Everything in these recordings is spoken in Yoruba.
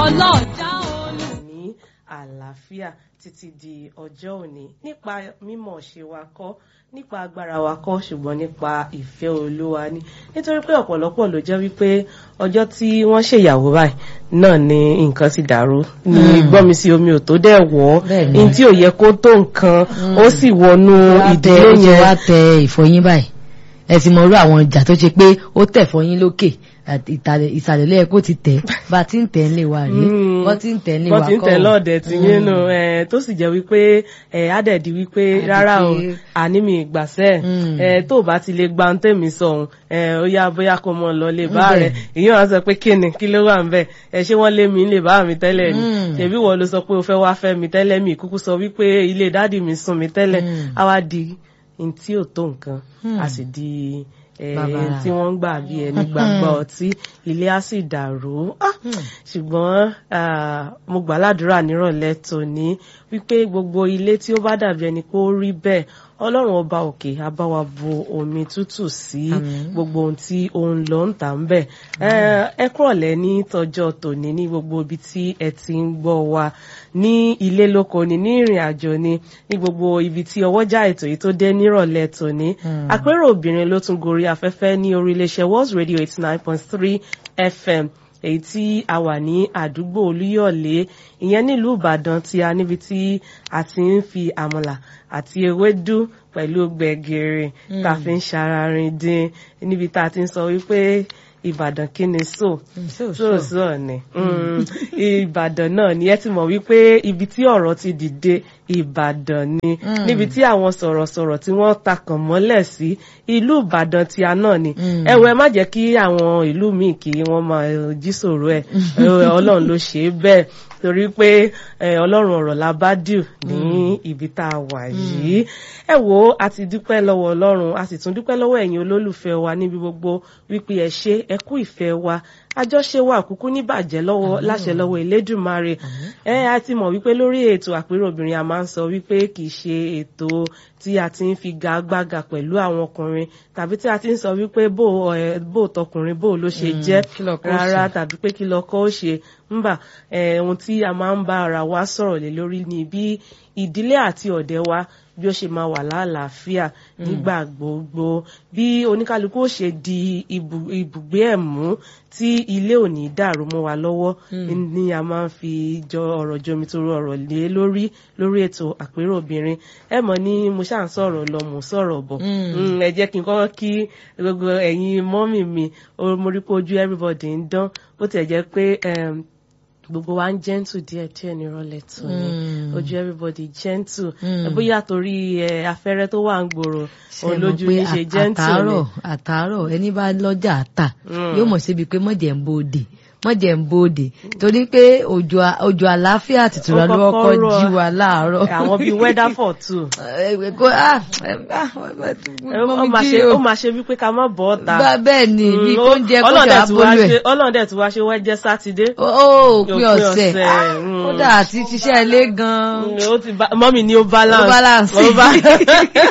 ọlọ́jà olú. ní àlàáfíà títí di ọjọ́ òní nípa mímọ̀ ṣe wa kọ́ nípa agbára wa kọ́ ṣùgbọ́n nípa ìfẹ́ olúwa ni nítorí pé ọ̀pọ̀lọpọ̀ ló jẹ́ wípé ọjọ́ tí wọ́n ṣèyàwó báyìí náà ni nǹkan ti dàrú ní gbọ́mi sí omi ò tó dẹ̀ wọ́ Bẹ́ẹ̀ni. ní tí ò yẹ kó tó nǹkan ó sì wọnú ìdílé ó ti yẹn wá tẹ ìfọyín báyìí ẹ ti mọ irú àwọn ìjà tó ṣe pé ó tẹ̀ fọyín lókè àti ìtàlẹ̀- ìsàlẹ̀ lẹ́yìn kó ti tẹ̀ bá a ti ń tẹ̀ ń lè wa rèé Mm. wọ́n ti ń tẹ̀ ń lè wa wọ́n kọ́ ti ń tẹ̀ ọ̀. lọ́ọ̀dẹ̀ tí yín nù ẹ̀, tó sì jẹ́ wípé ẹ̀, á dẹ̀ di wípé Á di rárá o pé- àní mi ìgbàsẹ́ Mm. ẹ̀, tó o bá ti lè gba ohun tèmi sọ òun ẹ̀, ó yá bóyá kó mọ lọ lè bá Ńbẹ̀. rẹ̀ èyí wọn sọ pé kí ni kí ló wà ń bẹ̀ ẹ̀ ṣé wọ́n lé mi lè bá mi tẹ́lẹ̀ ni Mm. ṣèbí wọ́n ló sọ pé o fẹ́ wá fẹ́ mi tẹ́lẹ̀ mi kúkú sọ wípé ilé dádì mi sùn mi tẹ́lẹ̀ Mm. á wá di n tí ò tó nǹkan Mm. a sì di ẹ̀, Bàbàrà. tí wọ́n ń gbà bí ẹni gbàgbọ́ ọtí ilé á sì dàrú Ah! ṣùgbọ́n ah, mo gbà ládùúrà nírọ̀lẹ́ tòní wípé gbogbo ilé tí ó bá dàbí ẹni pé ó rí bẹ́ẹ̀ ọlọ́run ọba òkè á bá wa bu omi tútù sí Àmín. gbogbo ohun tí ó ń lọ ń tà ń bẹ̀ Eh, ẹ kúrọ̀lẹ́ ní tọjọ́ tòní ní gbogbo ibi tí ẹ ti ń gbọ́ wa ní ilé lóko ni ní ìrìn àjò ni ní gbogbo ibi tí ọwọ́jà ètò yìí tó dé nírọ̀lẹ́ tòní Mm. àpérò obìnrin ló tún gorí afẹ́fẹ́ ní orí iléeṣẹ́ World Radio eighty nine point three FM èyí tí a wà ní àdúgbò Olúyọ̀lé ìyẹn nílùú Ìbàdàn tí a níbi tí a ti ń fi àmàlà àti ewédú pẹ̀lú gbẹ̀gìrì tá a fi ń ṣararin dín níbi tá a ti ń sọ wípé Ìbàdàn kí ni so Mm, so, so so. so ni Mm, Ìbàdàn náà ni ẹ ti mọ̀ wípé ibi tí ọ̀rọ̀ ti dìde Ìbàdàn ni Mm. níbi tí àwọn sọ̀rọ̀sọ̀rọ̀ tí wọ́n takàn mọ́lẹ̀ sí ìlú Ìbàdàn tí a náà ni Mm. ẹ wo ẹ má jẹ́ kí àwọn ìlú míì kí wọ́n máa jí sòrò ẹ̀ Ọlọ́run ló ṣe é bẹ́ẹ̀ torí pé eh, Ọlọ́run ọ̀rọ̀ la bá dìú ní ibi tá a wà yìí ẹ wo a ti dúpẹ́ lọ́wọ́ Ọlọ́run a sì tún dúpẹ́ lọ́wọ́ ẹ̀yin olólùfẹ́ wa níbi gbogbo wípé ẹ ṣé ẹ kú ìfẹ́ wa àjọṣe wa kúkú níbàjẹ́ lọ́wọ́ láṣẹ lọ́wọ́ Elédùmarè ẹ a ti mọ̀ wípé lórí ètò àpérò obìnrin a máa ń sọ wípé kì í ṣe ètò tí a ti ń fi gagbága pẹ̀lú àwọn ọkùnrin tàbí tí a ti ń sọ wípé bó ẹ bó tọkùnrin bó ló ṣe jẹ́ kí lọkọ ó rárá ṣe. tàbí pé kí lọkọ ó ṣe ńbà ẹ ohun tí a máa ń bá ara wa sọ̀rọ̀ lé lórí ni bí ìdílé àti ọ̀dẹ̀ wa bí ó ṣe máa wà lálàáfíà nígbà gbogbo bí oníkálukú ó ṣe di ibù- ibùgbé ẹ̀ mú tí ilé ò ní dàrú mọ́ wa lọ́wọ́ ni a máa ń fi jọ ọ̀rọ̀ jomitoro ọ̀rọ̀ lé lórí lórí ètò àpérò obìnrin ẹ mọ̀ ní mo ṣáà ń sọ̀rọ̀ lọ mò ń sọ̀rọ̀ bọ̀ Mm. Mm, ẹ jẹ́ kí n kọ́kọ́ kí gbogbo ẹ̀yin mọ́mì mi ó- mo rí pé ojú everybody ń dán bó tiẹ̀ jẹ́ pé em, gbogbo wa ń gentle díẹ̀ díẹ̀ nírọ̀lẹ́ tó ní Mm. ojú everybody gentle Mm. ẹ bóyá torí ẹ afẹ́rẹ́ tó wà ń gbòòrò ṣe òun mọ̀ lójú pé yín ṣe gentle ni àtàárọ̀ àtàárọ̀ ẹni bá lọ́jà àtà Mm. yóò mọ̀ síbi pé mọ̀jẹ̀ ń bòde mọ̀jẹ̀ ń bòde torí pé òjò à- òjò àlàáfíà àtìtura Ó ló kọ́kọ́ kọ́kọ́ rọ̀. jí wa láàárọ̀. àwọn bíi weather for two Ẹ, kó ah ẹ, ah, Ẹ, ó máa ṣe ó máa ṣe wípé ká má bọ́ ọ̀tá bá bẹ́ẹ̀ ni bí Mm, kò ń jẹ kó Ọlọ́run jà dẹ̀ tún wá bólú ẹ̀. ṣe- Ọlọ́run dẹ̀ tún wá ṣe wẹ́jẹ́ sátidé ó Òpin òpin ọ̀sẹ̀ ọ̀sẹ̀, ah, mm. kódà àti ṣiṣẹ́ ilé gan-an. Mm, ó ti ba- mọ́mì ni ó balance Ó balance. Ó ba-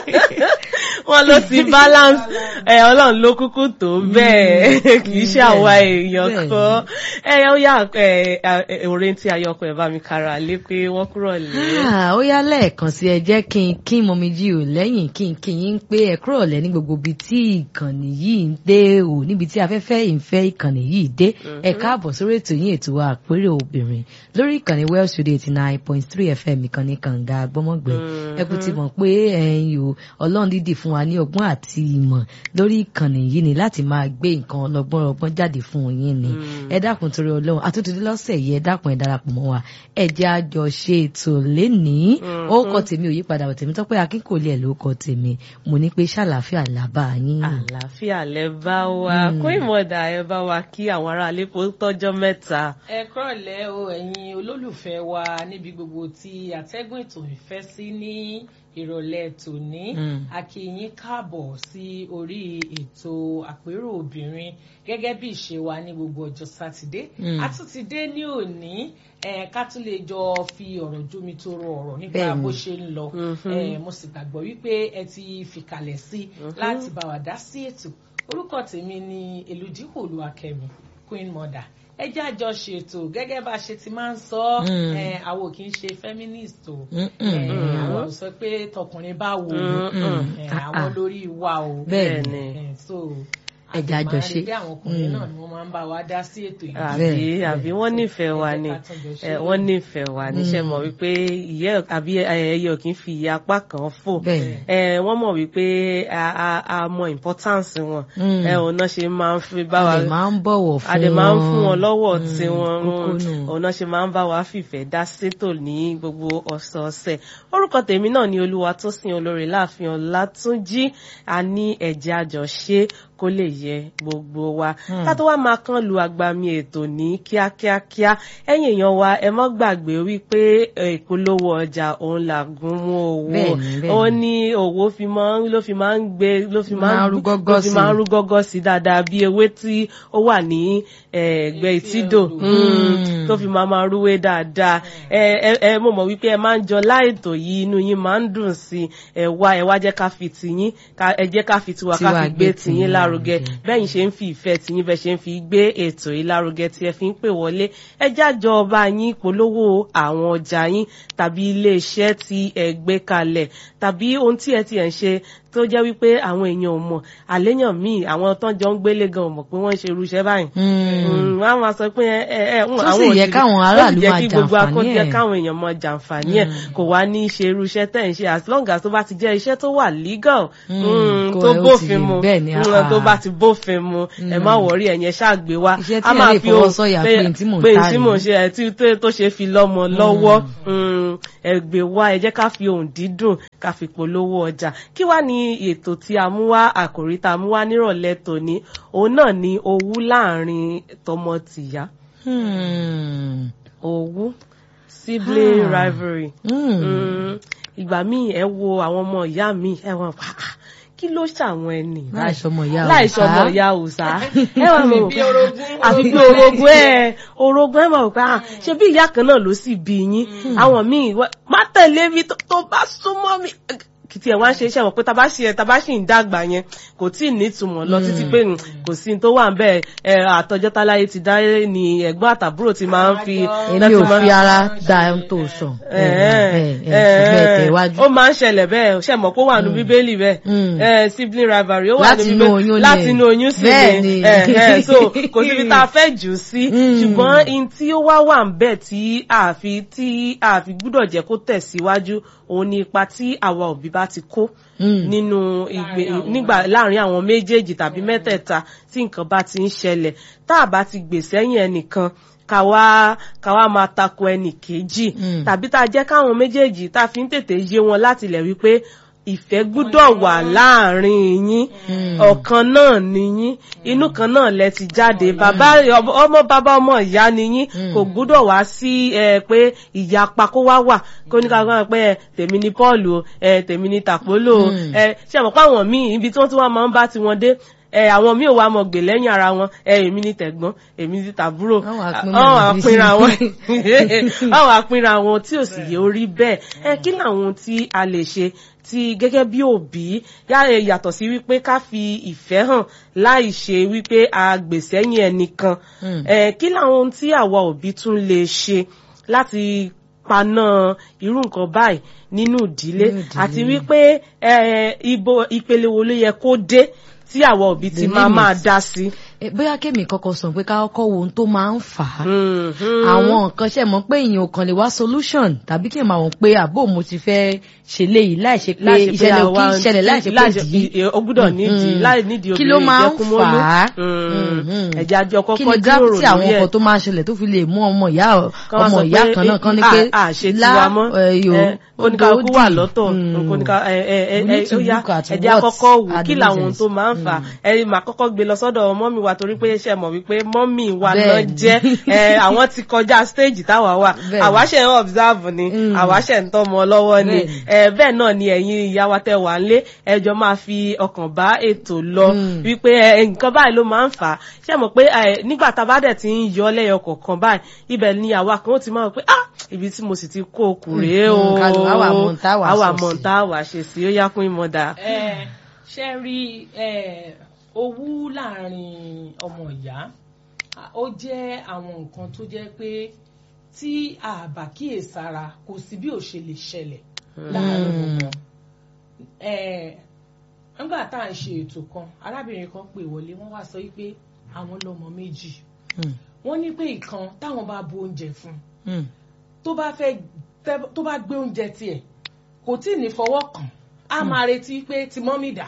wọ́n ló ti balance ẹ ọlọ́run ló kúkú tó bẹ́ẹ̀ kì í ṣe àwa èèyàn bẹ́ẹ̀ kan ẹ ó yà ẹ ẹ orin tí ayọkọ ẹ bá mi kára lé pé wọ́n kúrò lé. Ah, ó yá lẹ́ẹ̀kan sí ẹ jẹ́ kí n kí mọ̀mí jí ò lẹ́yìn kí n kí yín pé ẹ kúrò lẹ́ ní gbogbo ibi tí ìkànnì yìí ń dé o níbi tí afẹ́fẹ́ ìfẹ́ ìkànnì yìí dé ẹ káàbọ̀ sórí ètò yín ètò wa àpérò obìnrin lórí ìkànnì Welsh Radio eighty nine point three FM ìkànnì kànga gbọ́mọ̀gbẹ́ ẹ kú ti mọ̀ pé ẹ̀yin o ọlọ́run dídì fún wa ní ọgbọ́n àti ìmọ̀ lórí ìkànnì yìí ni láti máa gbé nǹkan ọlọ́gbọ́n ọgbọ́n jáde fún yín ni ẹ dákun torí ọlọ́run àtúntò lọ́sẹ̀ yìí ẹ dákun ẹ darapọ̀ mọ́ wa ẹ jẹ́ àjọ ṣe ètò lénìí ó kọ tèmi ò yípadà tèmi tọ́pẹ́ akínkòlì ẹ̀ ló kọ tèmi mo ní pé ṣàlàáfíà làbá yín. àlàáfíà lẹ bá wa kó ìmọ̀dà ẹ bá wa kí àwọn aráalé kó tọ́jọ́ mẹ́ta. ẹ kúrọ̀lẹ́ o ẹ̀yin olólùfẹ́ wa níbi gbogbo tí àtẹ́gùn ètò ìfẹ́ sí ní ìrọ̀lẹ́ tòní a kí yín káàbọ̀ sí orí ètò àpérò obìnrin gẹ́gẹ́ bí ìṣe wa ní gbogbo ọjọ́ sátidé a tún ti dé ní òní ká tún lè jọ fi ọ̀rọ̀ jómi toro ọ̀rọ̀ nípa bó ṣe ń lọ mo sì gbàgbọ́ wípé ẹ ti fìkàlẹ̀ sí láti bá wa dá sí ètò orúkọ tèmi ni Elúdípò Olúwakẹ́mi queen mother ẹ jẹ́ àjọ ṣètò gẹ́gẹ́ bá a ṣe ti máa ń sọ Mm. ẹ, àwọn ò kì í ṣe feminist o Mm, ẹ, mm. àwọn ò sọ pé tọkùnrin bá wò ó Mm, mm. ẹ, Ah, àwọn ah. lórí wa o Bẹ́ẹ̀ ni. ẹ, so Ẹ jẹ́ àjọ ṣe. bí àwọn ọkùnrin Mm. náà ni wọ́n máa ń bá wa dá sí ètò yìí àbí Bẹ́ẹ̀. àbí wọ́n nífẹ̀ẹ́ wa Ẹ jẹ́ ni ká tún jọ ṣe. ẹ, wọ́n nífẹ̀ẹ́ wa ní ṣe mọ̀ wípé ìyẹ́ àbí ẹyẹ ò kì í fi ìyẹ́ apá kan fò Bẹ́ẹ̀. ẹ, wọ́n mọ̀ wípé a a- a mọ importance wọn Mm. ẹ, òun náà ṣe máa ń fi bá wa a dẹ̀ máa ń bọ̀wọ̀ fún wọn. àdè máa ń fún wọn lọ́wọ́ Mm, tí wọ́n kókó nù. òun náà ṣe máa ń bá wa fìfẹ́ dá sétò ní gbogbo ọ̀sọ̀ọ̀sẹ̀ orúkọ tèmi náà ni olúwa tó sin olórí láàfin ọlátúnjí a ní ẹ̀jẹ̀ àjọṣe kó lè yẹ gbogbo wa Hmm. ká tó wá máa kán lu agbami ètò ní kíákíákíá ẹ̀yin èèyàn wa ẹ mọ́ gbàgbé wípé ẹ, ìpolówó ọjà òun làgùn mú owó Bẹ́ẹ̀ni, bẹ́ẹ̀ni. ó ní òwò fi máa ń ló fi máa ń gbé ló fi máa Máa ń rú ló gọ́gọ́ fi sí. máa ń rú gọ́gọ́ sí dáadáa bí ewé tí ó wà ní eh, ẹ̀gbẹ́ Etí ìtìdò odò. mm, tó fi máa máa rúwé dáadáa ẹ ẹ ẹ mo mọ̀ wípé ẹ máa ń jọ láìtò yìí inú yín máa ń dùn sí i ẹ wá ẹ wá jẹ́ ká fi tiyín ká- ẹ jẹ́ ká fi tiwa ká Tiwa fi gbé gbé tiyín tiyín lárugẹ lárugẹ. bẹ́yìn ṣe ń fi ìfẹ́ tiyín bẹ́ẹ̀ ṣe ń fi gbé ètò yìí lárugẹ tí ẹ fi ń pè wọlé ẹ jájọ ọba yín polówó àwọn ọjà yín tàbí iléeṣẹ́ tí ẹ gbé kalẹ̀ tàbí ohun tí ẹ ti ẹ̀ ń ṣe tó jẹ́ wípé àwọn èèyàn ò mọ̀ àléyàn míì àwọn tán jọ ń gbélé gan ò mọ̀ pé wọ́n ń ṣe irúṣẹ́ báyìí Mm. wọ́n á máa sọ pé ẹ ẹ ẹ ń- Tó sì àwọn yẹ òṣèré- káwọn tó sì aráàlú jẹ́ máa kí gbogbo jàǹfààní akọ́jẹ́ ẹ̀. káwọn èèyàn máa jàǹfààní ẹ̀ kò wá ní í ṣe irú iṣẹ́ tẹ̀ ń ṣe as long as tó bá ti jẹ́ iṣẹ́ tó wà legal Mm, mm, kò- tó ó ti bófin rí mu bẹ́ẹ̀ ni, mm, ah. tó bá ti bófin mu ẹ má wọrí ẹ̀yẹn ṣáàgbé wa Iṣẹ́ tí a ẹ máa lè fi fọwọ́ ohun- sọ̀yà pé- pé tí mò ń pé tà tí mò ń rèé. ṣe ẹ tí tó- tó ṣe fi lọ́mọ lọ́wọ́ mm, ẹ gbé wá ẹ jẹ́ ká fi ohun dídùn ká fi polówó ọjà kí wá ní ètò tí a mú wá àkòrí tá a mú wá nírọ̀lẹ́ tòní òun náà ni owú láàrin tọmọ tìyá Hmm. owú sibling Ah. rivalry Hmm. Mm, ìgbà míì ẹ wo àwọn ọmọ ìyá mi ẹ wọn pa "Ah, kí ló ṣàwọn ẹni láìsọmọ ìyá láìsọmọ òòṣà. ìyá òòṣà ẹ wà mọ bí orogún. àfi bí orogún ẹ orogún ẹ mọ̀ pé ah, ṣe bí ìyá kan náà ló sì bí yín àwọn míì wá- má tẹ̀lé mi tó tó bá súnmọ́ mi kìtì ẹ̀ wá ń ṣe iṣẹ́ wọn pé tàbá ṣe tàbá ṣì ń dàgbà yẹn kò tí ì nítumọ̀ lọ títí pé mm, kò sí ní tó wà ń bẹ́ẹ̀ ẹ àtọjọ́ táláyé ti dáyé ni ẹ̀gbọ́n àtàbúrò ti máa ń fi èmi láti ò máa- fi ara da ohun tó sọ. bẹ́ẹ̀ bẹ́ẹ̀ tẹ̀wájú. ó máa ń ṣẹlẹ̀ bẹ́ẹ̀ ṣe mọ̀ pé ó wà nù bíbélì bẹ́ẹ̀ Mm. Eh, sibling rivalry ó wà Láti nù inú bíbélì oyún ni. láti inú oyún sí Bẹ́ẹ̀ ni ni. Eh, eh, so kò síbi tá a fẹ́ jù ú sí Mm. ṣùgbọ́n in tí ó wá wà ń bẹ̀ tí àfi tí àfi gbúdọ̀ jẹ́ kó tẹ̀síwájú òun ni ipa tí àwa òbí bá ti kó Mm. nínú ìgbé Láàrin àwọn nígbà láàrin àwọn méjèèjì tàbí mẹ́tẹ̀ẹ̀ta tí nǹkan bá ti ń ṣẹlẹ̀ tá a bá ti gbè sẹ́yìn ẹnìkan ká wá ká wá máa tako ẹnì kejì Mm. tàbí tá a jẹ́ káwọn méjèèjì tá a fi ń tètè yé wọn láti lẹ̀ wípé ìfẹ́ gbúdọ̀ wà láàrin yín ọ̀kan náà ni yín inú kan náà lẹ ti jáde bàbá ọmọ bàbá ọmọ ìyá ni yín kò gbúdọ̀ wá sí ẹ pé ìyapa kó wá wà kó ní ká gbọ́n pé ẹ tèmi ni Paul o ẹ tèmi ni Tàpólò o ẹ ṣe àmọ́ pé àwọn míì ibi tí wọ́n ti wá máa ń bá tiwọn dé ẹ àwọn míì ò wá mọ gbè lẹ́yìn ara wọn ẹ èmi ni tẹ̀gbọ́n èmi ni tàbúrò Àwọn àpín àwọn mọ̀ àpínra sí. wọn àwọn àpínra wọn tí ò sì yé orí bẹ́ẹ̀ ẹ kí làwọn tí a lè ṣe tí gẹ́gẹ́ bí òbí yá- ẹ, yàtọ̀ sí wípé ká fi ìfẹ́ hàn láì ṣe wípé a gbèsẹ́yìn ẹnìkan Mm. ẹ kí làwọn ohun tí àwa òbí tún lè ṣe láti paná irú nǹkan báyìí nínú ìdílé Nínú ìdílé. àti wípé ẹ, ibo ìpele wo ló yẹ kó dé tí àwa òbí ti The máa máa limit. dá sí. Eh, bóyá kémi kọ́kọ́ sọ pé ká kọ́kọ́ wo ohun tó máa ń fà á Mhm. àwọn nǹkan ṣe mọ̀ pé èèyàn ò kàn lè wá solution tàbí kí n máa wọ̀n pé àbó mo ti fẹ́ ṣe léyìí láì ṣe pé láì ṣe pé ìṣẹ̀lẹ̀ ò kí àwa- ń ṣẹlẹ̀ láì ṣe pé láì ṣe- dì í ì- ó gbúdọ̀ nídìí Mm. láì nídìí Kí ló obìnrin máa ń ìjẹkùmọ́lú. fà á? Mm. Mhm. ẹ̀jẹ̀ àjọ kí kọ́kọ́ ni jíròrò gravity àwọn lórí ẹ̀. nǹkan tó máa ń ṣẹlẹ̀ tó fi lè mú ọmọ ìyá Kán wá ọmọ sọ ìyá pé, kan náà kan ní "Ah, pé ah, ṣe tiwa mọ́ ẹ, oníkàkú wà lọ́tọ̀ oníkà ẹ ẹ ẹ We need to ó yá look at ẹ̀jẹ̀ what àkọ́kọ́ wò are kí the làwọn reasons. tó máa ń fà á ẹ máa kọ́kọ́ gbé lọ sọ́dọ̀ mọ́mì wa torí pé ṣe mọ̀ wípé mọ́mì wa náà Bẹ́ẹ̀ni. jẹ́ ẹ àwọn ti kọjá stage táwa wà Bẹ́ẹ̀ni. àwa ṣe ń observe ni Mm. àwa ṣe ń tọ́mọ lọ́wọ́ ni Bẹ́ẹ̀ni. ẹ bẹ́ẹ̀ náà ni ẹ̀yin ìyá wa tẹ́ wà nílé ẹjọ́ máa fi ọkàn bá ètò lọ Mm. wípé ẹ, nǹkan báyìí ló máa ń fà á ṣe mọ̀ pé ẹ, nígbà tá a bá dẹ̀ ti ń yọ lẹ́yọ kọ̀ọ̀kan báyìí ibẹ̀ ni àwa kan ó ti máa wọ pé ah ibi tí mo sì ti kó okùn rèé o Mm, kálù, àwa mọ̀ ń tá wà àwa sọ mọ̀ sí. ń tá wà ṣe sí ó yá fún ìmọ̀dà. ẹ ṣe rí ẹ owú láàrin ọmọ ìyá ó jẹ́ àwọn nǹkan tó jẹ́ pé tí a bá kíyèsára kò sí bí ò ṣe lè ṣẹlẹ̀ láàárín wọn. nígbà tá à ń ṣe ètò kan arábìnrin kan pè wọlé wọ́n wá sọ wípé àwọn lọ́mọ méjì wọ́n ní pé ìkan táwọn bá bu oúnjẹ fún tó bá fẹ́ tó bá gbé oúnjẹ tiẹ̀ kò tí ì ní fọwọ́ kàn á máa retí pé ti mọ́mì dà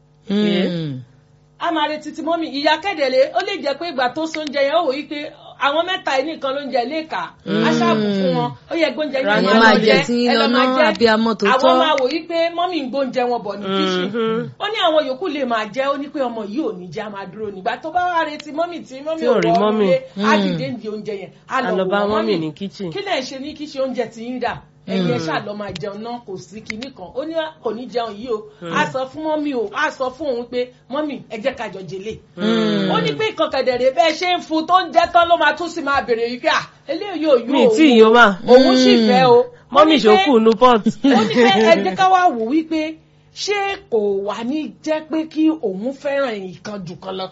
a máa retí ti mọ́mì ìyá kẹ́dẹ̀lé ó lè jẹ́ pé ìgbà tó sóúnjẹ yẹn ó wò yí pé àwọn mẹ́ta yìí nìkan ló ń jẹ léèkà aṣáàbù fún wọn ó yẹ gbóúnjẹ yìí máa máa jẹ tí ń lọ́nà abiyamọ tó tọ́ àwọn máa wò yí pé mọ́mì ń gbóúnjẹ wọn bọ̀ ní kíṣìn ó ní àwọn yòókù lè máa jẹ ó ní pé ọmọ yìí ò ní jẹ á máa dúró nígbà tó bá wá retí mọ́mì tí mọ́mì ò rọ ọmọ lé á dìde ń di oúnjẹ yẹn á lọ wò mọ́mì kí lẹ̀ ń ṣe ní kíṣìn oúnjẹ tí ń dà ẹyẹ ṣáà lọ máa jẹun náà kò sí kinní kan ó ní kò ní jẹun yìí o a sọ fún mọ́mì o a sọ fún òun pé mọ́mì ẹ jẹ́ ká jọ jèlé ó ní pé nǹkan kẹ̀dẹ̀rẹ̀ bẹ́ẹ̀ ṣe ń fún tó ń jẹ́ tán ló máa tún sì máa bèrè yìí pé à eléyìí yóò yó mi tí ìyó mà òun sì fẹ́ o mọ́mì ṣòkù nu pot. ó ní pé ẹ jẹ́ ká wá wò wípé ṣé kò wá ní jẹ́ pé kí òun fẹ́ràn ìkan jù kan lọ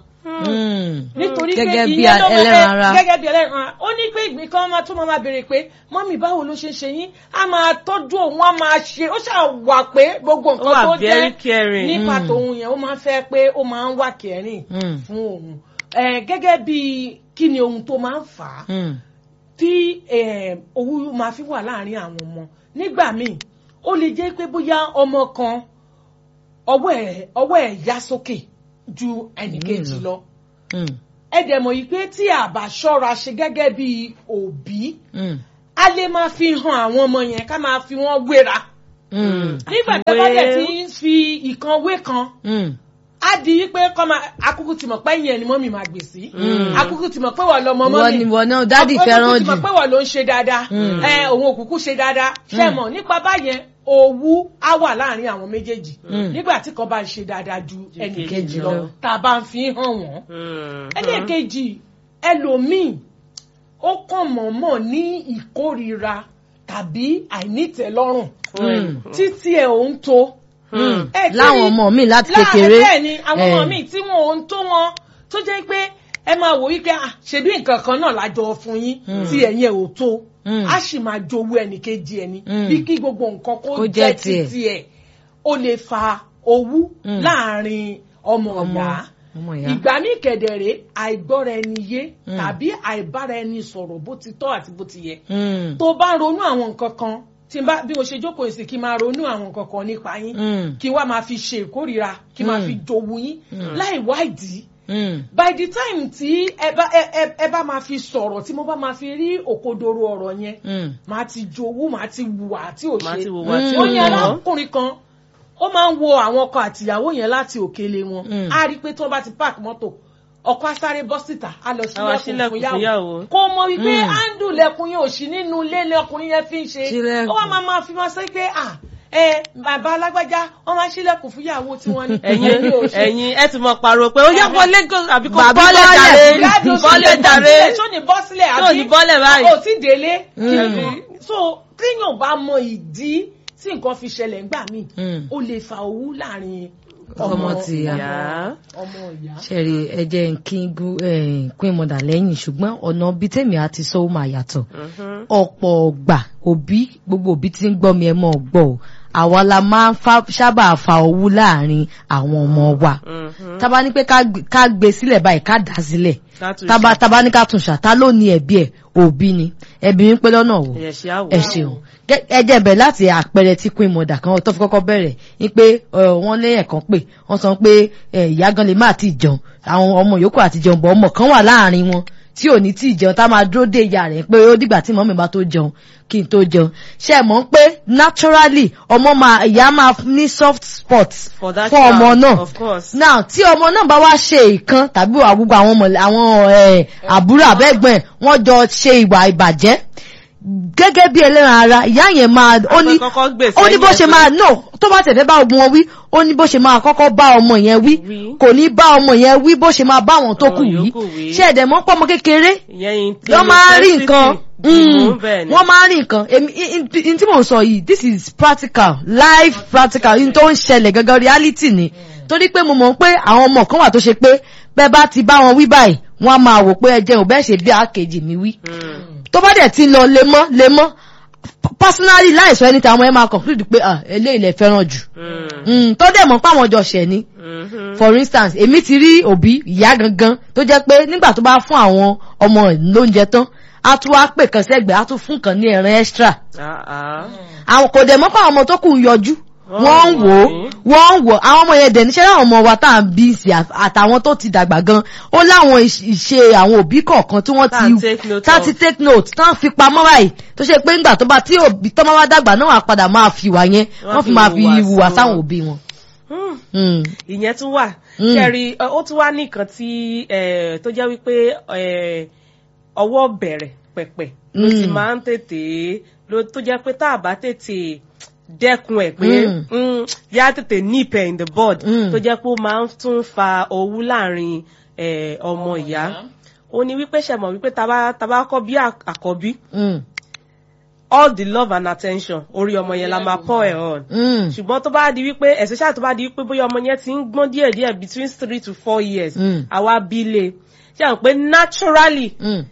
nítorí pé gẹ́gẹ́ bí ìyẹn ló ẹlẹ́ran ara. máa gẹ́gẹ́ bí ẹlẹ́ran ara ó ní pé ìgbín kan máa tún máa béèrè pé mọ́mì báwo ló ṣe ń ṣe yín á máa tọ́jú òun á máa ṣe ó ṣáà wà pé gbogbo nǹkan wà tó very jẹ́ caring. nípa tòun yẹn ó máa ń fẹ́ pé ó máa ń wà kẹrin fún òun Eh, gẹ́gẹ́ bí kí ni ohun tó máa ń fà á tí eh, owú máa fi wà láàrin àwọn ọmọ nígbà míì ó lè jẹ́ pé bóyá ọmọ kan ọwọ́ ẹ̀ ọwọ́ ẹ̀ yá sókè ju ẹnìkejì lọ ẹ dẹ̀ mọ̀ yìí pé tí a bá ṣọ́ra ṣe gẹ́gẹ́ bí òbí a lè máa fi hàn àwọn ọmọ yẹn ká máa fi wọ́n wéra nígbà tí a bá dẹ̀ ti ń fi ìkan wé kan á di wípé kọ́ máa akúkú ti mọ̀ pé yẹn ni mọ́mì máa gbè sí akúkú ti mọ̀ pé wọ́n lọ mọ wọ́n mọ́mì ni wọ́n náà dádì fẹ́ràn akúkú ti jù mọ̀ pé wọ́n ló ń ṣe dáadáa ẹ òun òkùnkù ṣe dáadáa ṣe mọ̀ nípa báyẹn owú á wà láàrin àwọn méjèèjì nígbà tí kan bá ń ṣe dáadáa ju ẹnì kejì lọ lọ. tá a bá ń fi hàn wọ́n ẹlẹ́ẹ̀kejì ẹlòmíì ó kàn mọ̀ọ́mọ̀ ní ìkórira tàbí àìnítẹ̀lọ́rùn títí ẹ̀ ò ń to. Ẹ ti láwọn rí- ọmọ mi láti láàrin kékeré bẹ́ẹ̀ ni àwọn ọmọ Eh. mi tí wọn ò ń tó wọn tó jẹ́ pé ẹ máa wò wípé ah, ṣebí nǹkan kan náà lájọ fún yín tí ẹ̀yin ẹ̀ ò tó Mm. á sì máa jowú ẹnìkejì ẹni Mm. bí kí gbogbo nǹkan kó Kó jẹ́ jẹ́ tiẹ̀. títí ẹ̀ ó lè fa owú Mm. láàrin ọmọ ọmọ ọ̀yá ọmọ ìyá ìgbà ní kẹ̀dẹ̀rẹ̀ àìgbọ́ra ẹni yé Mm. tàbí àìbára ẹni sọ̀rọ̀ bó ti tọ́ àti bó ti yẹ Mm. tó bá ń ronú àwọn nǹkan kan tí n bá bí mo ṣe jókòó èsì kí n máa ronú àwọn nǹkan kan nípa yín Mm. kí wá máa fi ṣe ìkórìíra kí máa Mm. fi jowú yín Mm. láì wádìí Mm. by the time tí ẹ bá ẹ ẹ- ẹ bá máa fi sọ̀rọ̀ tí mo bá máa fi rí òkodoro ọ̀rọ̀ yẹn Mm. máa ti jowú máa ti wùwà tí ò máa ṣe ti wò wá tí Mm. ó ò ní yọ. arákùnrin kan ó máa ń wo àwọn ọkọ àtìyàwó yẹn láti òkèlè wọn Mm. á rí i pé tí wọ́n bá ti park mọ́tò ọkọ á sáré bọ́ síta á lọ Á wá sílẹ̀kùn ṣílẹ̀kùn fún fún yàwó yàwó. kó mọ wípé Mm. áńdù lẹ̀kùn yẹn ò sí nínú ilé ilé ọkùnrin yẹn fi ń ṣe Ṣílẹ̀kùn. ó wá máa máa fi máa sọ pé à ẹ bàbá alágbájá wọ́n máa ṣílẹ̀kùn fún yàwó tiwọn ni ẹ̀yin èmi ò ṣe. ẹ̀yin ẹ ti mọ pariwo pé ó yá wọlé kó àbí kó Bàbá bọ́lẹ̀ bọ́lẹ̀ jàre Gádùn bọ́lẹ̀ sílẹ̀ jàre sílẹ̀, tó ní bọ́ sílẹ̀ tó àbí ní bọ́lẹ̀ báyìí. ò tí délé. Mm. so téèyàn bá mọ ìdí tí nǹkan fi ṣẹlẹ̀ ńgbà míì Mm. ó lè fa owú láàrin Ọmọ tìyá. ọmọ- ọmọ ìyá. ṣẹ̀rí ẹjẹ́ kí n gún pín mọ̀dà lẹ́yìn ṣùgbọ́n ọ̀nà bíi tèmi àti sọ ó máa yàtọ̀ ọ̀pọ̀ ọ̀gbà òbí gbogbo òbí tí ń gbọ́ mi ẹ mọ̀ gbọ́ o àwa la máa ń fa- sábà fa owú láàrin àwọn ọmọ wa tábà ní pé ká gbé- ká gbé sílẹ̀ báyìí ká dà sílẹ̀ Ká tún tábà ṣe. tábà ní ká tún ṣàtá ló ní ẹ̀bí ẹ̀ òbí ni ẹ̀bí mi pé lọ́nà wò ẹ ṣe àwò ẹ ṣeun Gẹ́- ẹ jẹ́ bẹ̀rẹ̀ láti àpẹẹrẹ tí queen mother kan tó fi kọ́kọ́ bẹ̀rẹ̀ ní pé ẹ, wọ́n lé ẹ̀kan pé wọ́n sọ pé ẹ, ìyá gan lè má ti jẹun àwọn ọmọ yòókù àti jẹun bọ̀ ọmọ kan wà láàrin wọn tí ò ní tí ì jẹun tá máa dúró dé ìyá rẹ̀ pé ó dìgbà tí mọ́mí bá tó jẹun kí n tó jẹun ṣe é mọ̀ pé naturally ọmọ máa ìyá máa ní soft spot For that fún ọmọ child, náà of course. now tí ọmọ náà bá wá ṣe ìkan tàbí àgbogbo àwọn ọmọ àwọn ẹ, àbúrò àbẹ́gbọ̀n ẹ̀ wọ́n jọ ṣe ìwà ìbàjẹ́ gẹ́gẹ́ bí ẹlẹ́ran ara ìyá yẹn máa ó ní kọ́kọ́ gbè ó ní bó ṣe sẹ́yìn máa no tó bá tẹ̀fẹ́ bá ogun wọn wí ó ní bó ṣe máa kọ́kọ́ bá ọmọ yẹn wí Wí. kò ní bá ọmọ yẹn wí bó ṣe máa bá àwọn tó Àwọn kù wí yòókù wí. ṣé ẹ̀dẹ̀ mọ́ pọ́mọ kékeré ìyẹn wọ́n máa ń rí nǹkan ìmú bẹ́ẹ̀ ni wọ́n máa ń rí nǹkan èmi in- in- in tí mò ń sọ yìí this is practical life practical in tó ń ṣẹlẹ̀ gangan reality ni torí pé mo mọ̀ pé àwọn ọmọ kan wà tó ṣe pé bẹ́ẹ̀ bá ti bá wọn wí báyìí wọ́n á máa wò pé ẹ jẹun bẹ́ẹ̀ ṣe bí àkejì mi wí tó bá dẹ̀ ti lọ lemọ́ lemọ́ personally láìsọ ẹni tí àwọn ẹ máa conclude pé ah eléyìí lẹ fẹ́ràn jù Mm, tó dẹ̀ mọ̀ pé àwọn jọ ṣẹ̀ ni for instance èmi ti rí òbí ìyá gangan tó jẹ́ pé nígbà tó bá fún àwọn ọmọ lóúnjẹ tán a tún wá pè kan sẹ́gbẹ̀ẹ́ a tún fún kan ní ẹran extra àwọn kò dẹ̀ mọ́ pé àwọn ọmọ tó kù ń yọjú wọ́n ń wò ó wọ́n ń wò ó àwọn ọmọ yẹn dẹ̀ níṣẹ́ láwọn ọmọ wa tá à ń bí sí àtàwọn tó ti dàgbà gan ó láwọn ìṣe àwọn òbí kọ̀ọ̀kan tí wọ́n ti tá ti take note tán fi pamọ́ báyìí tó ṣe pé ńgbà tó bá tí òbí tó máa wá dàgbà náà wà padà máa fi wà yẹn wọ́n fi máa fi hùwà sáwọn òbí wọn. ìyẹn tún wà ṣẹ́rí ó tún wá nìkan tí tó jẹ́ wípé ọwọ́ bẹ̀rẹ̀ pẹ̀pẹ̀ ló ti máa ń tètè tó jẹ́ pé tá a bá tètè dẹ́kun ẹ̀ pé yá tètè nip ẹ̀ in the bud tó jẹ́ pé ó máa ń tún fa owú láàrin ọmọ ìyá ó ní wípé ṣẹ̀mọ̀ wípé tá bá kọ́ bí àkọ́bí all the love and attention orí ọmọ yẹn la máa pour ẹ̀ on ṣùgbọ́n tó bá di wípé especially tó bá di wípé bóyá ọmọ yẹn ti ń gbọ́n díẹ̀ díẹ̀ between three to four years àwa bí lé ṣe àwọn pé naturally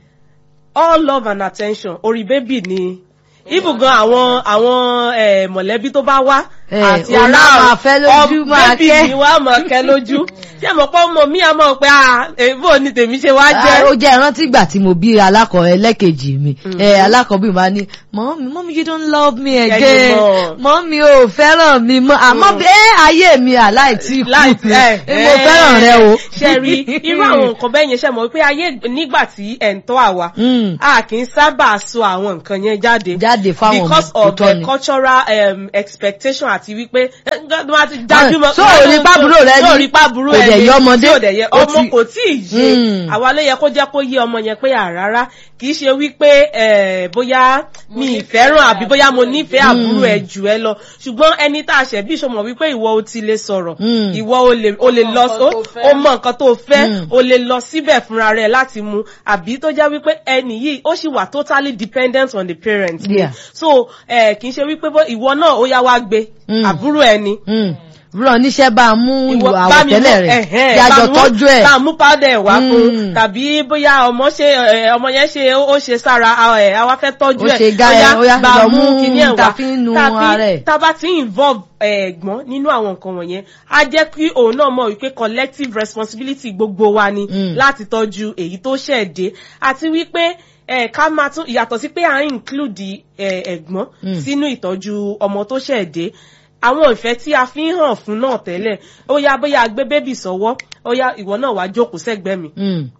all love and attention orí bébì ni ibùgan àwọn àwọn mọ̀lẹ́bí tó bá wá àti ará bébì ni wá máa kẹ́ lójú ṣé mo pọ́ mọ mí àmọ́ pé èèbò ni tèmi ṣe wá jẹ́. ó jẹ́ ìrántí ìgbà tí mo bí alákọ̀ ẹlẹ́kejì mi alákọ̀ọ́bí máa ní mọ́mí mọ́mí you don't love me again mọ́mí ò fẹ́ràn mi mọ́ àmọ́ bẹ́ẹ̀ ayé mi àláìtí kú mo fẹ́ràn rẹ o. ṣe rí irú àwọn nǹkan bẹ́ẹ̀ yẹn ṣe mọ̀ pé ayé nígbà tí ẹ̀ ń tọ́ àwa a kì í sábà sọ àwọn nǹkan yẹn jáde jáde fáwọn ọmọ because of the cultural um, expectation àti wípé wọ́n ti dájú mọ́. so òní pàbúrò rẹ ní òní pàbúrò kò dẹ̀ yẹ ọmọdé kò dẹ̀ yẹ ọmọ kò tí ì yé àwa ló yẹ kó jẹ́ kó yé ọmọ yẹn pé àrárá kì í ṣe wípé bóyá mi ìfẹ́ràn àbí bóyá mo nífẹ̀ẹ́ àbúrò ẹ̀ jù ẹ lọ ṣùgbọ́n ẹni tá a ṣẹ̀ bí ìṣọmọ wípé ìwọ o ti lè sọ̀rọ̀ ìwọ o lè lọ o mọ nǹkan tó fẹ́ o lè lọ síbẹ̀ fúnra rẹ̀ láti mu àbí tó jẹ́ wípé ẹni yìí ó sì wà totally dependent on the parents Yeah. so kì í ṣe wípé ìwọ náà ó yá wá gbé àbúrò ẹni ràn níṣẹ́ bá a mú ìwà àwọ̀tẹ́lẹ̀ rẹ̀ kí a jọ tọ́jú ẹ̀. bá a mú powder ẹ̀ wá fún tàbí bóyá ọmọ ṣe ọmọ yẹn ṣe ó ṣe sára ẹ̀ àwa fẹ́ tọ́jú ẹ̀ ó ṣe gá ẹ̀ ó yá bá a mú kíní ẹ̀ wá tàbí nu ara ẹ̀. tá a bá ti involve ẹ̀gbọ́n nínú àwọn nǹkan wọ̀nyẹn á jẹ́ kí òun náà mọ̀ wípé collective responsibility gbogbo wa ni láti tọ́jú èyí tó ṣẹ̀ dé àti wípé ẹ ká máa tún yàtọ̀ sí pé à ń include ẹ̀gbọ́n sínú ìtọ́jú ọmọ tó ṣẹ̀ dé àwọn ìfẹ́ tí a fi ń hàn fún náà tẹ́lẹ̀ ó yá bóyá gbé bébì sọ́wọ́ ó yá ìwọ náà wá jókòó sẹ́gbẹ́ mi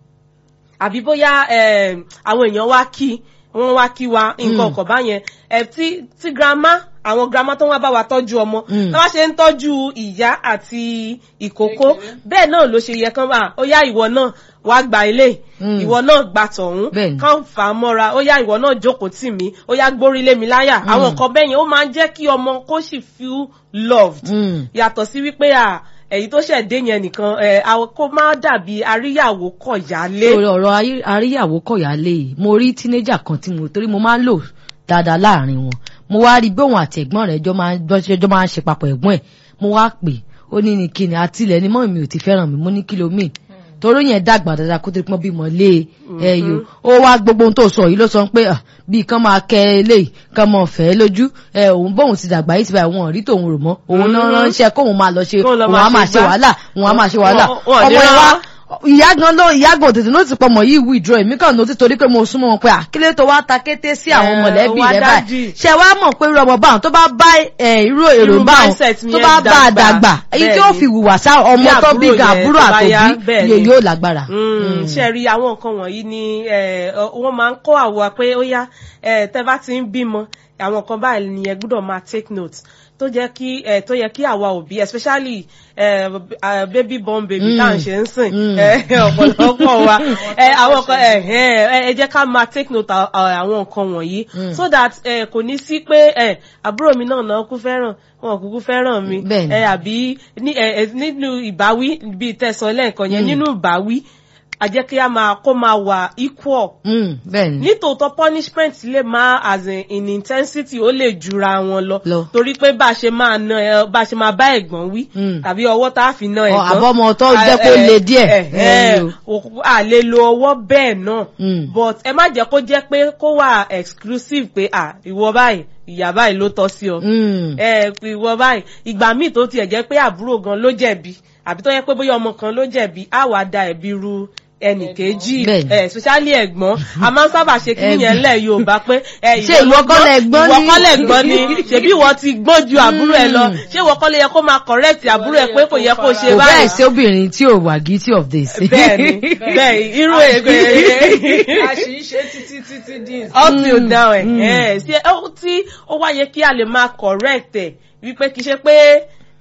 àbí bóyá àwọn èèyàn wá kí wọ́n wá kí wa nǹkan ọkọ̀ báyẹn tí tí grandma àwọn grandma tó wá bá wa tọ́jú ọmọ tó wá ṣe ń tọ́jú ìyá àti ìkókó bẹ́ẹ̀ náà ló ṣe yẹ kán bá ó yá ìwọ náà wá gba ilé ìwọ náà gba tọ̀hún kán fà á mọ́ra ó yá ìwọ náà jókòó tì mí ó yá gbórí lé mi láyà àwọn nǹkan bẹ́ẹ̀ yẹn ó máa ń jẹ́ kí ọmọ kó sì feel loved yàtọ̀ sí wípé à èyí tó ṣẹ̀ dé yẹn nìkan ẹ kó má dàbí àríyàwó kọ̀yálé. ọ̀rọ̀ àríyàwó kọ̀yálé yìí mo rí tínéjà kan tí mo torí mo máa ń lò dáadáa láàrin wọn mo wá rí bí òun àti ẹ̀gbọ́n rẹ̀ jọ máa ń ṣe papọ̀ ẹ̀gbọ́n ẹ̀ mo wá pè ó ní ní kíni àtìlẹ̀ ni mọ́ mi ò ti fẹ́ràn mi mo ní kí ló mìn torí yẹn dàgbà dáadáa kó tó pọ́n bímọ lé ẹyọ ó wá gbogbo ohun tó sọ yìí ló sọ pé bí kán máa kẹ eléyìí kán máa fẹ́ lójú òun bóun ti dàgbà yìí ti báyìí wọn ò rí tòun rò mọ́ òun náà ránṣẹ́ kóun máa lọ ṣe òun á máa ṣe wàhálà òun á máa ṣe wàhálà ọmọ yẹn wá ìyá gan ló ìyá gan tètè ló ti pọmọ yìí withdraw èmi kàn lóti torí pé mo súnmọ́ wọn pé àkílẹ̀ tó wá ta kété sí àwọn mọ̀lẹ́bí rẹ̀ báyìí ṣe wá mọ̀ pé irú ọmọ báwọn tó bá bá irú èrò báwọn tó bá bá a dàgbà èyí tí ó fi wùwà sá ọmọ tó bí gan àbúrò àtòbí iye yóò lágbára. ṣe rí àwọn nǹkan wọ̀nyí ni wọ́n máa ń kọ́ àwọ̀ pé ó yá tẹ́ bá ti ń bímọ àwọn kan báyìí ni ẹ gbọ́dọ̀ máa take note tó jẹ́ kí ẹ tó yẹ kí àwa òbí especially ẹ baby born baby tá à ń ṣe ń sìn ọ̀pọ̀lọpọ̀ wa àwọn kan ẹ jẹ́ ká máa take note àwọn nǹkan wọ̀nyí so that kò ní sí pé àbúrò mi náà náà kú fẹ́ràn wọn kúkú fẹ́ràn mi àbí nínú ìbáwí bíi tẹ̀sán lẹ́ẹ̀kan yẹn nínú ìbáwí a jẹ́ kí a máa kó máa wà equal Mm, bẹ́ẹ̀ ni. nítòótọ́ punishment lè máa as in, in intensity ó lè jura wọn lọ Lọ. torí pé bá a ṣe máa na ẹ bá a ṣe máa bá ẹ̀gbọ́n wí Mm. tàbí ọwọ́ tá a fi na Ọ, ẹ̀gbọ́n àbọ̀mọ tó a- jẹ́ kó ẹ- le díẹ̀. ẹ- ẹ, Mm. o- a lè lo ọwọ́ bẹ́ẹ̀ náà Mm. but ẹ má jẹ́ kó jẹ́ pé kó wà exclusive pé à ìwọ báyìí ìyá báyìí ló tọ́ sí ọ Mm. ẹ ìwọ báyìí ìgbà míì tó tiẹ̀ jẹ́ pé àbúrò gan ló jẹ̀bi àbí tó yẹ pé bóyá ọmọ kan ló jẹ̀bi á wàá da ẹ̀bi ru ẹnì kejì Bẹ́ẹ̀ni. ẹ especially ẹ̀gbọ́n a máa ń sábà ṣe kí nìyẹn lẹ̀ Yorùbá pé ẹ Ṣé ìwọ kọ́ lẹ gbọ́n ìwọ ní? kọ́ lẹ gbọ́n ni ṣebí ìwọ ti gbọ́n ju àbúrò ẹ lọ ṣé ìwọ kọ́ lẹ yẹ kó máa correct àbúrò ẹ pé kò yẹ kó ṣe kò bẹ́ẹ̀ báyìí sí obìnrin tí ò wà guilty of this. bẹ́ẹ̀ni bẹ́ẹ̀ irú ègbè a sì ń ṣe títí títí dín up till now ẹ mm. ẹ ṣe ó tí ó wá yẹ kí a lè máa correct ẹ wípé kì í ṣe pé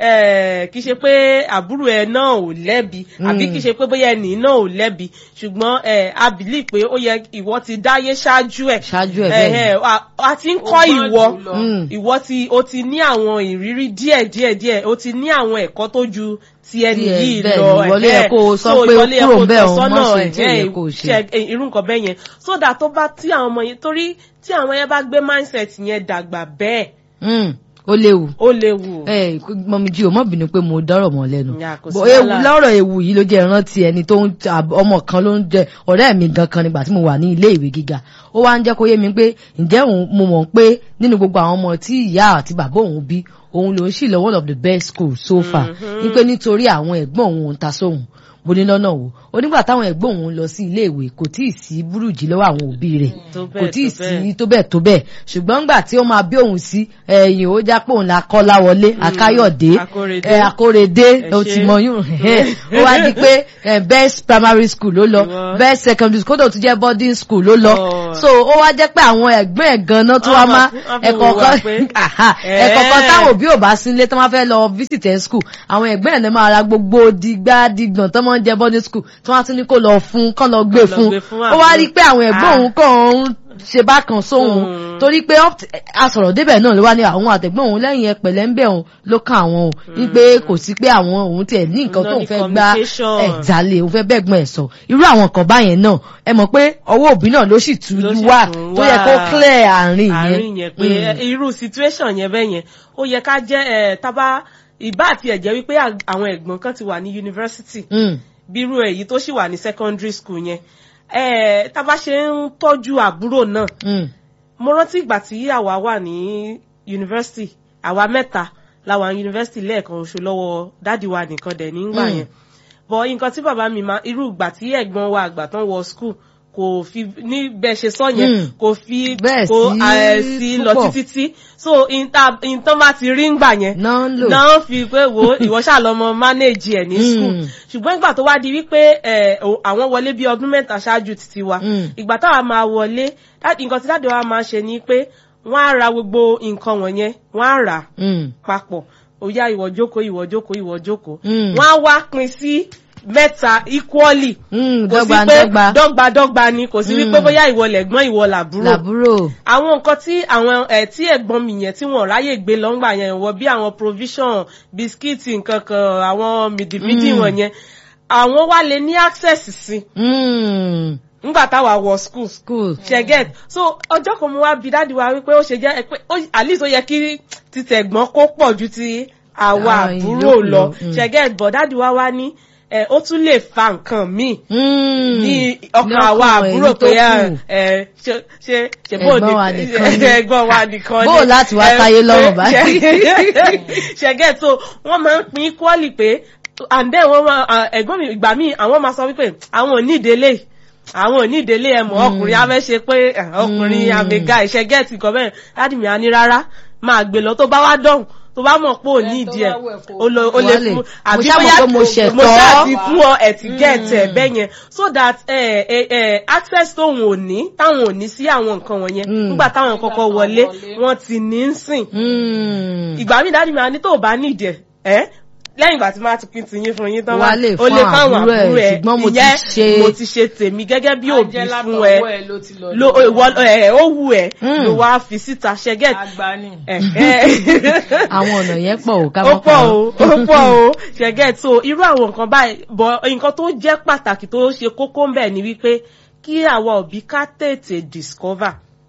ẹ kì í ṣe pé àbúrò ẹ náà ò lẹ́bi àbí kì í ṣe pé bóyá ẹnì náà ò lẹ́bi ṣùgbọ́n ẹ a believe pé ó yẹ ìwọ ti dáyé ṣáájú ẹ Ṣáájú ẹ̀ bẹ́ẹ̀ ni. ẹ a- a ti ń kọ́ Ó gbọ́n ìwọ jù lọ. Mm. ìwọ ti o ti ní àwọn ìrírí díẹ̀ díẹ̀ díẹ̀ o ti ní àwọn ẹ̀kọ́ tó ju ti ẹni Díẹ̀, yìí bẹ́ẹ̀ lọ ni, ìwọ ló yẹ ẹ̀hẹ́. kó o sọ So, pé ìwọ ló yẹ kúrò kó o ńbẹ̀ tọ́ o, má sọ́nà ṣe tí ò yẹ ẹ̀hẹ́, kó o ṣe. ṣe ẹ, irú nǹkan bẹ́ẹ̀ yẹn so that tó bá tí àwọn ọmọ yẹn torí tí àwọn yẹn bá gbé mindset yẹn dàgbà bẹ́ẹ̀ Mm, ó léwu. ó léwu. ẹ mọ̀mí jí o mọ̀ bínú pé mo dọ́rọ̀ mọ́ lẹ́nu Ya, kò sí Bọ̀ ewu wàhálà. lọ́rọ̀ ewu yìí ló jẹ́ ìrántí ẹni tó ń ta- ọmọ kan ló ń jẹ ọ̀rẹ́ mi gan kan nígbà tí mo wà ní ilé ìwé gíga ó wá ń jẹ́ kó yé mi pé ǹjẹ́ òun mo mọ̀ pé nínú gbogbo àwọn ọmọ tí ìyá àti bàbá òun bí òun ló ń sì lọ one of the best schools so far ní pé nítorí àwọn ẹ̀gbọ́n òun ń ta sóhun bó ní lọ́nà wo onígbà táwọn ẹ̀gbọ́n òun lọ sí ilé ìwé kò tíì sí burújí lọ́wọ́ àwọn òbí rẹ̀ Tó kò bẹ́ẹ̀, tíì tó bẹ́ẹ̀. sí tó bẹ́ẹ̀ tó bẹ́ẹ̀ ṣùgbọ́n ńgbà tí ó máa bí òun sí ẹ̀yìn ó já pé òun la kọ́ láwọlé akáyọ̀dé Akórèdé. ẹ akórèdé Ẹ ó ṣé. ti mọ yún ó wá di pé eh, best primary school ló lọ Ìwọ. best secondary school kódà ó tún jẹ́ boarding school ló lọ Oh. so ó wá jẹ́ pé àwọn ẹ̀gbọ́n ẹ̀ gan-an tó wá Wọ́n má máa- wọ́n fi ẹ̀kọ́ wùwà kan pé- Aha, Eh. ẹ̀kọ́ kan táwọn òbí ò bá sí ilé tó máa fẹ́ lọ visit ẹ̀ school àwọn ẹ̀gbọ́n ẹ̀ lè máa ra gbogbo digbá digbọ̀n tó máa ń jẹ boarding school tí wọ́n á tún ní kó lọ fún kán lọ gbé Kán lọ fún gbé fún ó wá àbúrò. rí i pé àwọn ẹ̀gbọ́n Ah. òun kàn ń ṣe bákan sóhun Mm. torí pé up- asọ̀rọ̀ débẹ̀ náà ló wá ní àwọn àtẹ̀gbọ́n òun lẹ́yìn ẹpẹ̀lẹ́ ń bẹ̀ òun ló kàn àwọn òun ní pé kò sí pé àwọn òun tiẹ̀ ní nǹkan Náà tóun ní fẹ́ gbá communication. ẹ̀jálẹ̀ òun fẹ́ bẹ́gbọ́n ẹ̀ sọ irú àwọn kan báyẹn náà ẹ mọ̀ pé ọwọ́ òbí náà ló sì tú Ló sì wá tún tó wà. yẹ kó clear àárín yẹn àárín yẹn pé ẹ, irú situation yẹn bẹ́ẹ̀ yẹn ó yẹ ká jẹ́ ẹ tábà ìbá àti ẹ̀jẹ̀ wípé à- àwọn ẹ̀gbọ́n kan ti wà ní yunifásitì Mm, bírú èyí tó sì wà ní secondary school yẹn ẹ tábà ṣe ń tọ́jú àbúrò náà mm, mo rántí ìgbà tí àwa wà ní yunifásitì àwa mẹ́ta la wà ní yunifásitì lẹ́ẹ̀kan oṣù lọ́wọ́ dáàdi wa nìkan dẹ̀ nígbà Mm. yẹn bọ̀ nǹkan tí bàbá mi máa irú ìgbà tí ẹ̀gbọ́n wa àgbà tán wọ school kò fi ní bẹ́ẹ̀ ṣe sọ yẹn Mm. kò fi Bẹ́ẹ̀ kò sí eh, sí lọ púpọ̀. títí tí so ìtàn bá ti rí ngbà yẹn náà ń lò náà fi pé wo ìwọ ṣàlọmọ manage ẹ ní school Mm. ṣùgbọ́n ìgbà tó wá di wípé ẹ, o- àwọn wọlé bí ọdún mẹ́ta ṣáájú títí wa Mm. ìgbà táwa máa wọlé dá- nǹkan tí dáàdì wa máa ṣe ni pé wọ́n á ra gbogbo nǹkan wọ̀nyẹn wọ́n á rà á Mm, papọ̀ ó yá ìwọ jókòó ìwọ jókòó ìwọ jókòó Mm. wọ́n á wá pín sí mẹ́ta equally mm, kò sí dọ́gba pé dọ́gba dọ́gba dọ́gba ni kò sí wípé Mm. bóyá ìwọ lẹ̀gbọ́n ìwọ làbúrò làbúrò àwọn nǹkan tí àwọn ẹ tí ẹ̀gbọ́n mi yẹn tí wọ́n ráyè gbé lọ́ngbà yẹn wọ bí àwọn provision bisikíìtì nǹkan kan àwọn mìdìmídì Mm. wọ̀nyẹn àwọn wá lè ní access sí Mm, nígbà táwa wọ school school ṣe get so ọjọ́ kan mo wá bi dáàdi wa wípé ó ṣe jẹ́ pé ó- at least ó yẹ kí títẹ̀gbọ́n kó pọ̀ ju ti àwa Ah, àbúrò ìyókù lọ lọ, mm. ṣe get but dáàdi wa wá ní ẹ ó tún lè fa nǹkan míì Mm, ní ọkàn ní àwa ọkàn àbúrò èyí tó pé ẹ kù. ẹ ṣe ṣe ṣe bó Ẹ̀gbọ́n wa nìkan ni. ẹ̀gbọ́n wa nìkan ni Bó láti wá ẹ, táyé lọ́rùn pé- báyìí. ṣẹgẹ so wọ́n máa ń pín equally pé and then wọ́n máa à, ẹ̀gbọ́n mi ìgbà míì àwọn máa sọ wípé àwọn ò ní ìdílé àwọn ò ní ìdílé ẹ mọ̀ ọkùnrin afẹ́ ṣe pé ẹ, ọkùnrin Mm. àmìga ìṣẹ́gẹ́ ti kọ́ bẹ́ẹ̀ láti mi á ní rárá máa gbé lọ tó bá wá dọ̀hún tó bá mọ̀ pé ò ní Ẹ, tó ìdí ẹ̀ bá wù ẹ́ kó- ó lọ- ó lè Wọ́n lè- fún mo àbí ṣáà mọ̀ bóyá pé mo ṣẹ̀tọ́. mo ṣáà ti fún ọ ẹ̀ ti gẹ̀ẹ́tẹ̀ bẹ́ẹ̀ yẹn so that eh, eh, eh, access tóun ò ní táwọn ò ní sí àwọn nǹkan wọ̀nyẹn Mm. nígbà táwọn kọ́kọ́ táwọn wọlé wọlé. wọ́n ti ní ń sìn Mm, ìgbà mi dáàdì mi á ní tó o bá nídìí ẹ ẹ lẹ́yìn ìgbà tí máa ti pín tiyín fún yín tán Wà á lè o lè fún fáwọn àbúrò ẹ̀, àbúrò ẹ̀ ṣùgbọ́n mo ti ìyẹn ṣe- mo ti ṣe tèmi gẹ́gẹ́ bí òbí Ajẹ́ fún látọwọ́ ẹ ẹ ló ti lọ lo lọ́wọ́. ìwọ ẹ ó wù ẹ Mm. ló wá fi síta ṣẹgẹt àgbà ni. àwọn ọ̀nà yẹn pọ̀ ò ká ó mọ́ pọ̀ o ó pọ̀ o ṣẹgẹt so irú àwọn nǹkan báyìí bọ nǹkan tó jẹ́ pàtàkì tó ṣe kókó ń bẹ ni wípé kí àwa òbí ká tètè discover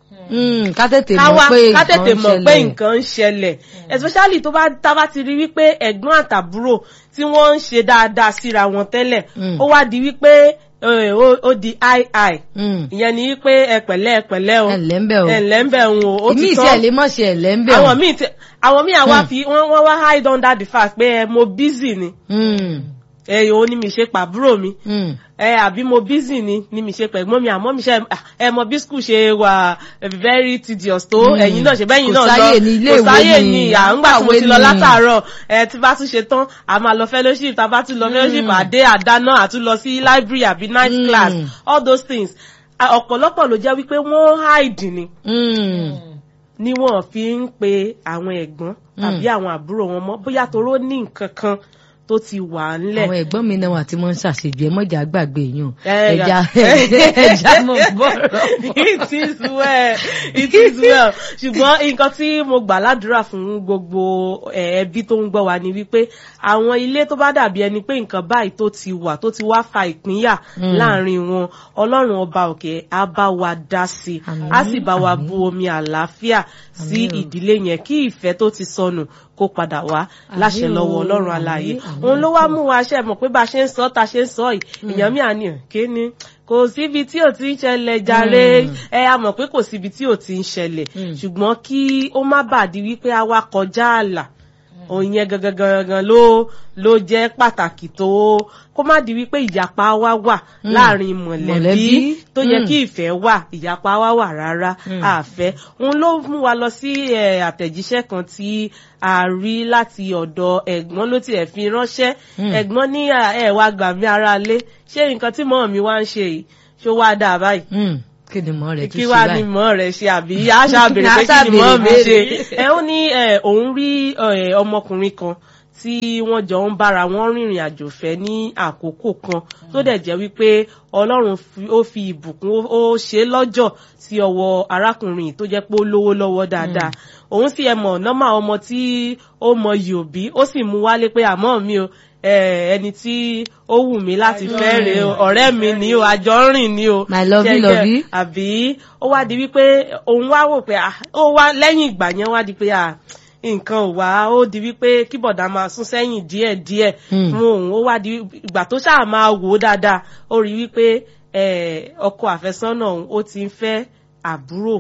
Mm, ká tètè ká mọ̀ wá pé ká tètè nǹkan ń mọ̀ pé ṣẹlẹ̀. nǹkan ń ṣẹlẹ̀ especially tó bá tá bá ti rí wípé ẹ̀gbọ́n àtàbúrò tí wọ́n ń ṣe dáadáa síra wọn tẹ́lẹ̀ Mm. ó wá di wípé eh, ó ó di i i Mm. ìyẹn ni wípé ẹ pẹ̀lẹ́ ẹ pẹ̀lẹ́ o ẹ ǹlẹ́ ń bẹ̀ o ẹ ǹlẹ́ ń bẹ̀ ń o ó ìmí ti ìṣe tán lè mọ̀ ṣe ẹ̀lẹ́ ń bẹ̀ o. àwọn míì tí àwọn míì àwa fi wọ́n wọ́n wá hide under the fact pé ẹ mo busy ni Mm, ẹ òun ni mi ṣe pàbúrò mi mm. ẹ àbí mo busy ni ni mi ṣe pẹ̀gbọ́n mi àmọ́ mi ṣe ẹ mọ bí school ṣe wà very tedious tó Mm. ẹ̀yin náà ṣe bẹ́yìn Kò náà lọ sáyè ní ilé kò ìwé sáyè ni, ni à ń gbà tí mo kàwé ti lọ ni. látàárọ̀ ẹ tí bá tún ṣe tán a máa lọ fellowship tá a bá tún lọ fellowship àdé àdáná àtún lọ sí library àbí night Mm. class all those things À, ọ̀pọ̀lọpọ̀ ló jẹ́ wípé wọ́n hide ni Mm. ni wọ́n fi ń pe àwọn ẹ̀gbọ́n tàbí àwọn àbúrò wọn mọ́ bóyá toró ní nǹkan kan tó ti wà ńlẹ̀ àwọn ẹ̀gbọ́n mi náà wà tí wọ́n ń ṣàṣejù ẹ mọ̀jà gbàgbé yàn Eh, ẹja yeah. ẹja mọ̀ bọ̀rọ̀. it is well it is well ṣùgbọ́n nǹkan tí mo gbà ládùúrà fún gbogbo eh, ẹbí tó ń gbọ́ wa ni wípé àwọn ilé tó bá dàbí ẹni pé nǹkan báyìí tó ti wà tó ti wá fa ìpínyà láàrin wọn ọlọ́run ọba òkè á bá wa dá sí i Àmín, á sì bá wa àmín. bu omi àlàáfíà sí Àmín o. ìdílé yẹn kí ìfẹ́ tó ti sọnù kó padà wá láṣẹ Àmín o, lọ́wọ́ ọlọ́run àmín, alààyè àmín òun ló wá o. mú wa ṣe mọ̀ pé bá a ṣe ń sọ ta ṣe ń sọ yìí èèyàn mi àní kéne kò síbi tí ò ti ń ṣẹlẹ̀ jàre ẹ a mọ̀ pé kò síbi tí ò ti ń ṣẹlẹ̀ Mm. ṣùgbọ́n kí ó má bàa di wípé a wá kọjá ààlà òun yẹn gangan gangan ló ló jẹ́ pàtàkì tó kó má di wípé ìyapa wá wà Mm. láàrin mọ̀lẹ́bí Mọ̀lẹ́bí. tó yẹ Mm. kí ìfẹ́ wà ìyapa wá wà rárá Mm. àfẹ́ òun ló mú wa lọ sí eh, àtẹ̀jíṣẹ́ kan tí a rí láti ọ̀dọ̀ ẹ̀gbọ́n ló tiẹ̀ fi ránṣẹ́ Mm. ẹ̀gbọ́n ní à, ẹ wá gbà mí ara lé ṣé nǹkan tí mọ́ mi wá ń ṣe yìí ṣó wá dáa báyìí Mm, kí ni mọ̀ rẹ̀ tún kí ṣe wá ní báyìí. mọ́ rẹ̀ ṣe àbí àṣà béèrè pé Àṣà kí ni mọ́ mi béèrè ṣe béèrè. ẹ ó ní ẹ, òun rí ẹ, ọmọkùnrin kan tí wọ́n jọ ń bára wọn rìnrìn àjò fẹ́ ní àkókò kan tó dẹ̀ jẹ́ wípé ọlọ́run fi- ó fi ìbùkún ó- ó ṣe lọ́jọ́ sí ọwọ́ arákùnrin yìí tó jẹ́ pé ó lówó lọ́wọ́ dáadáa òun sì ẹ mọ̀ nọ́mà ọmọ tí ó mọ yòbí ó sì mú wálé pé àmọ́ mi o ẹ, ẹni tí ó wù mí láti fẹ́ rèé o ọ̀rẹ́ mi ni o àjọ ń rìn ni o My lovey, Ṣẹ́gẹ́, lovey. àbí ó wá di wípé òun wá wò pé ah, ó wá lẹ́yìn ìgbà yẹn wá di pé ah, nǹkan ò wá ó di wípé kí bọ̀dá máa sún sẹ́yìn díẹ̀ díẹ̀ Hmm. fún òun ó wá di ìgbà tó ṣáà máa wò ó dáadáa ó rí wípé eh, ọkọ àfẹ́sọ́nà òun ó ti ń fẹ́ àbúrò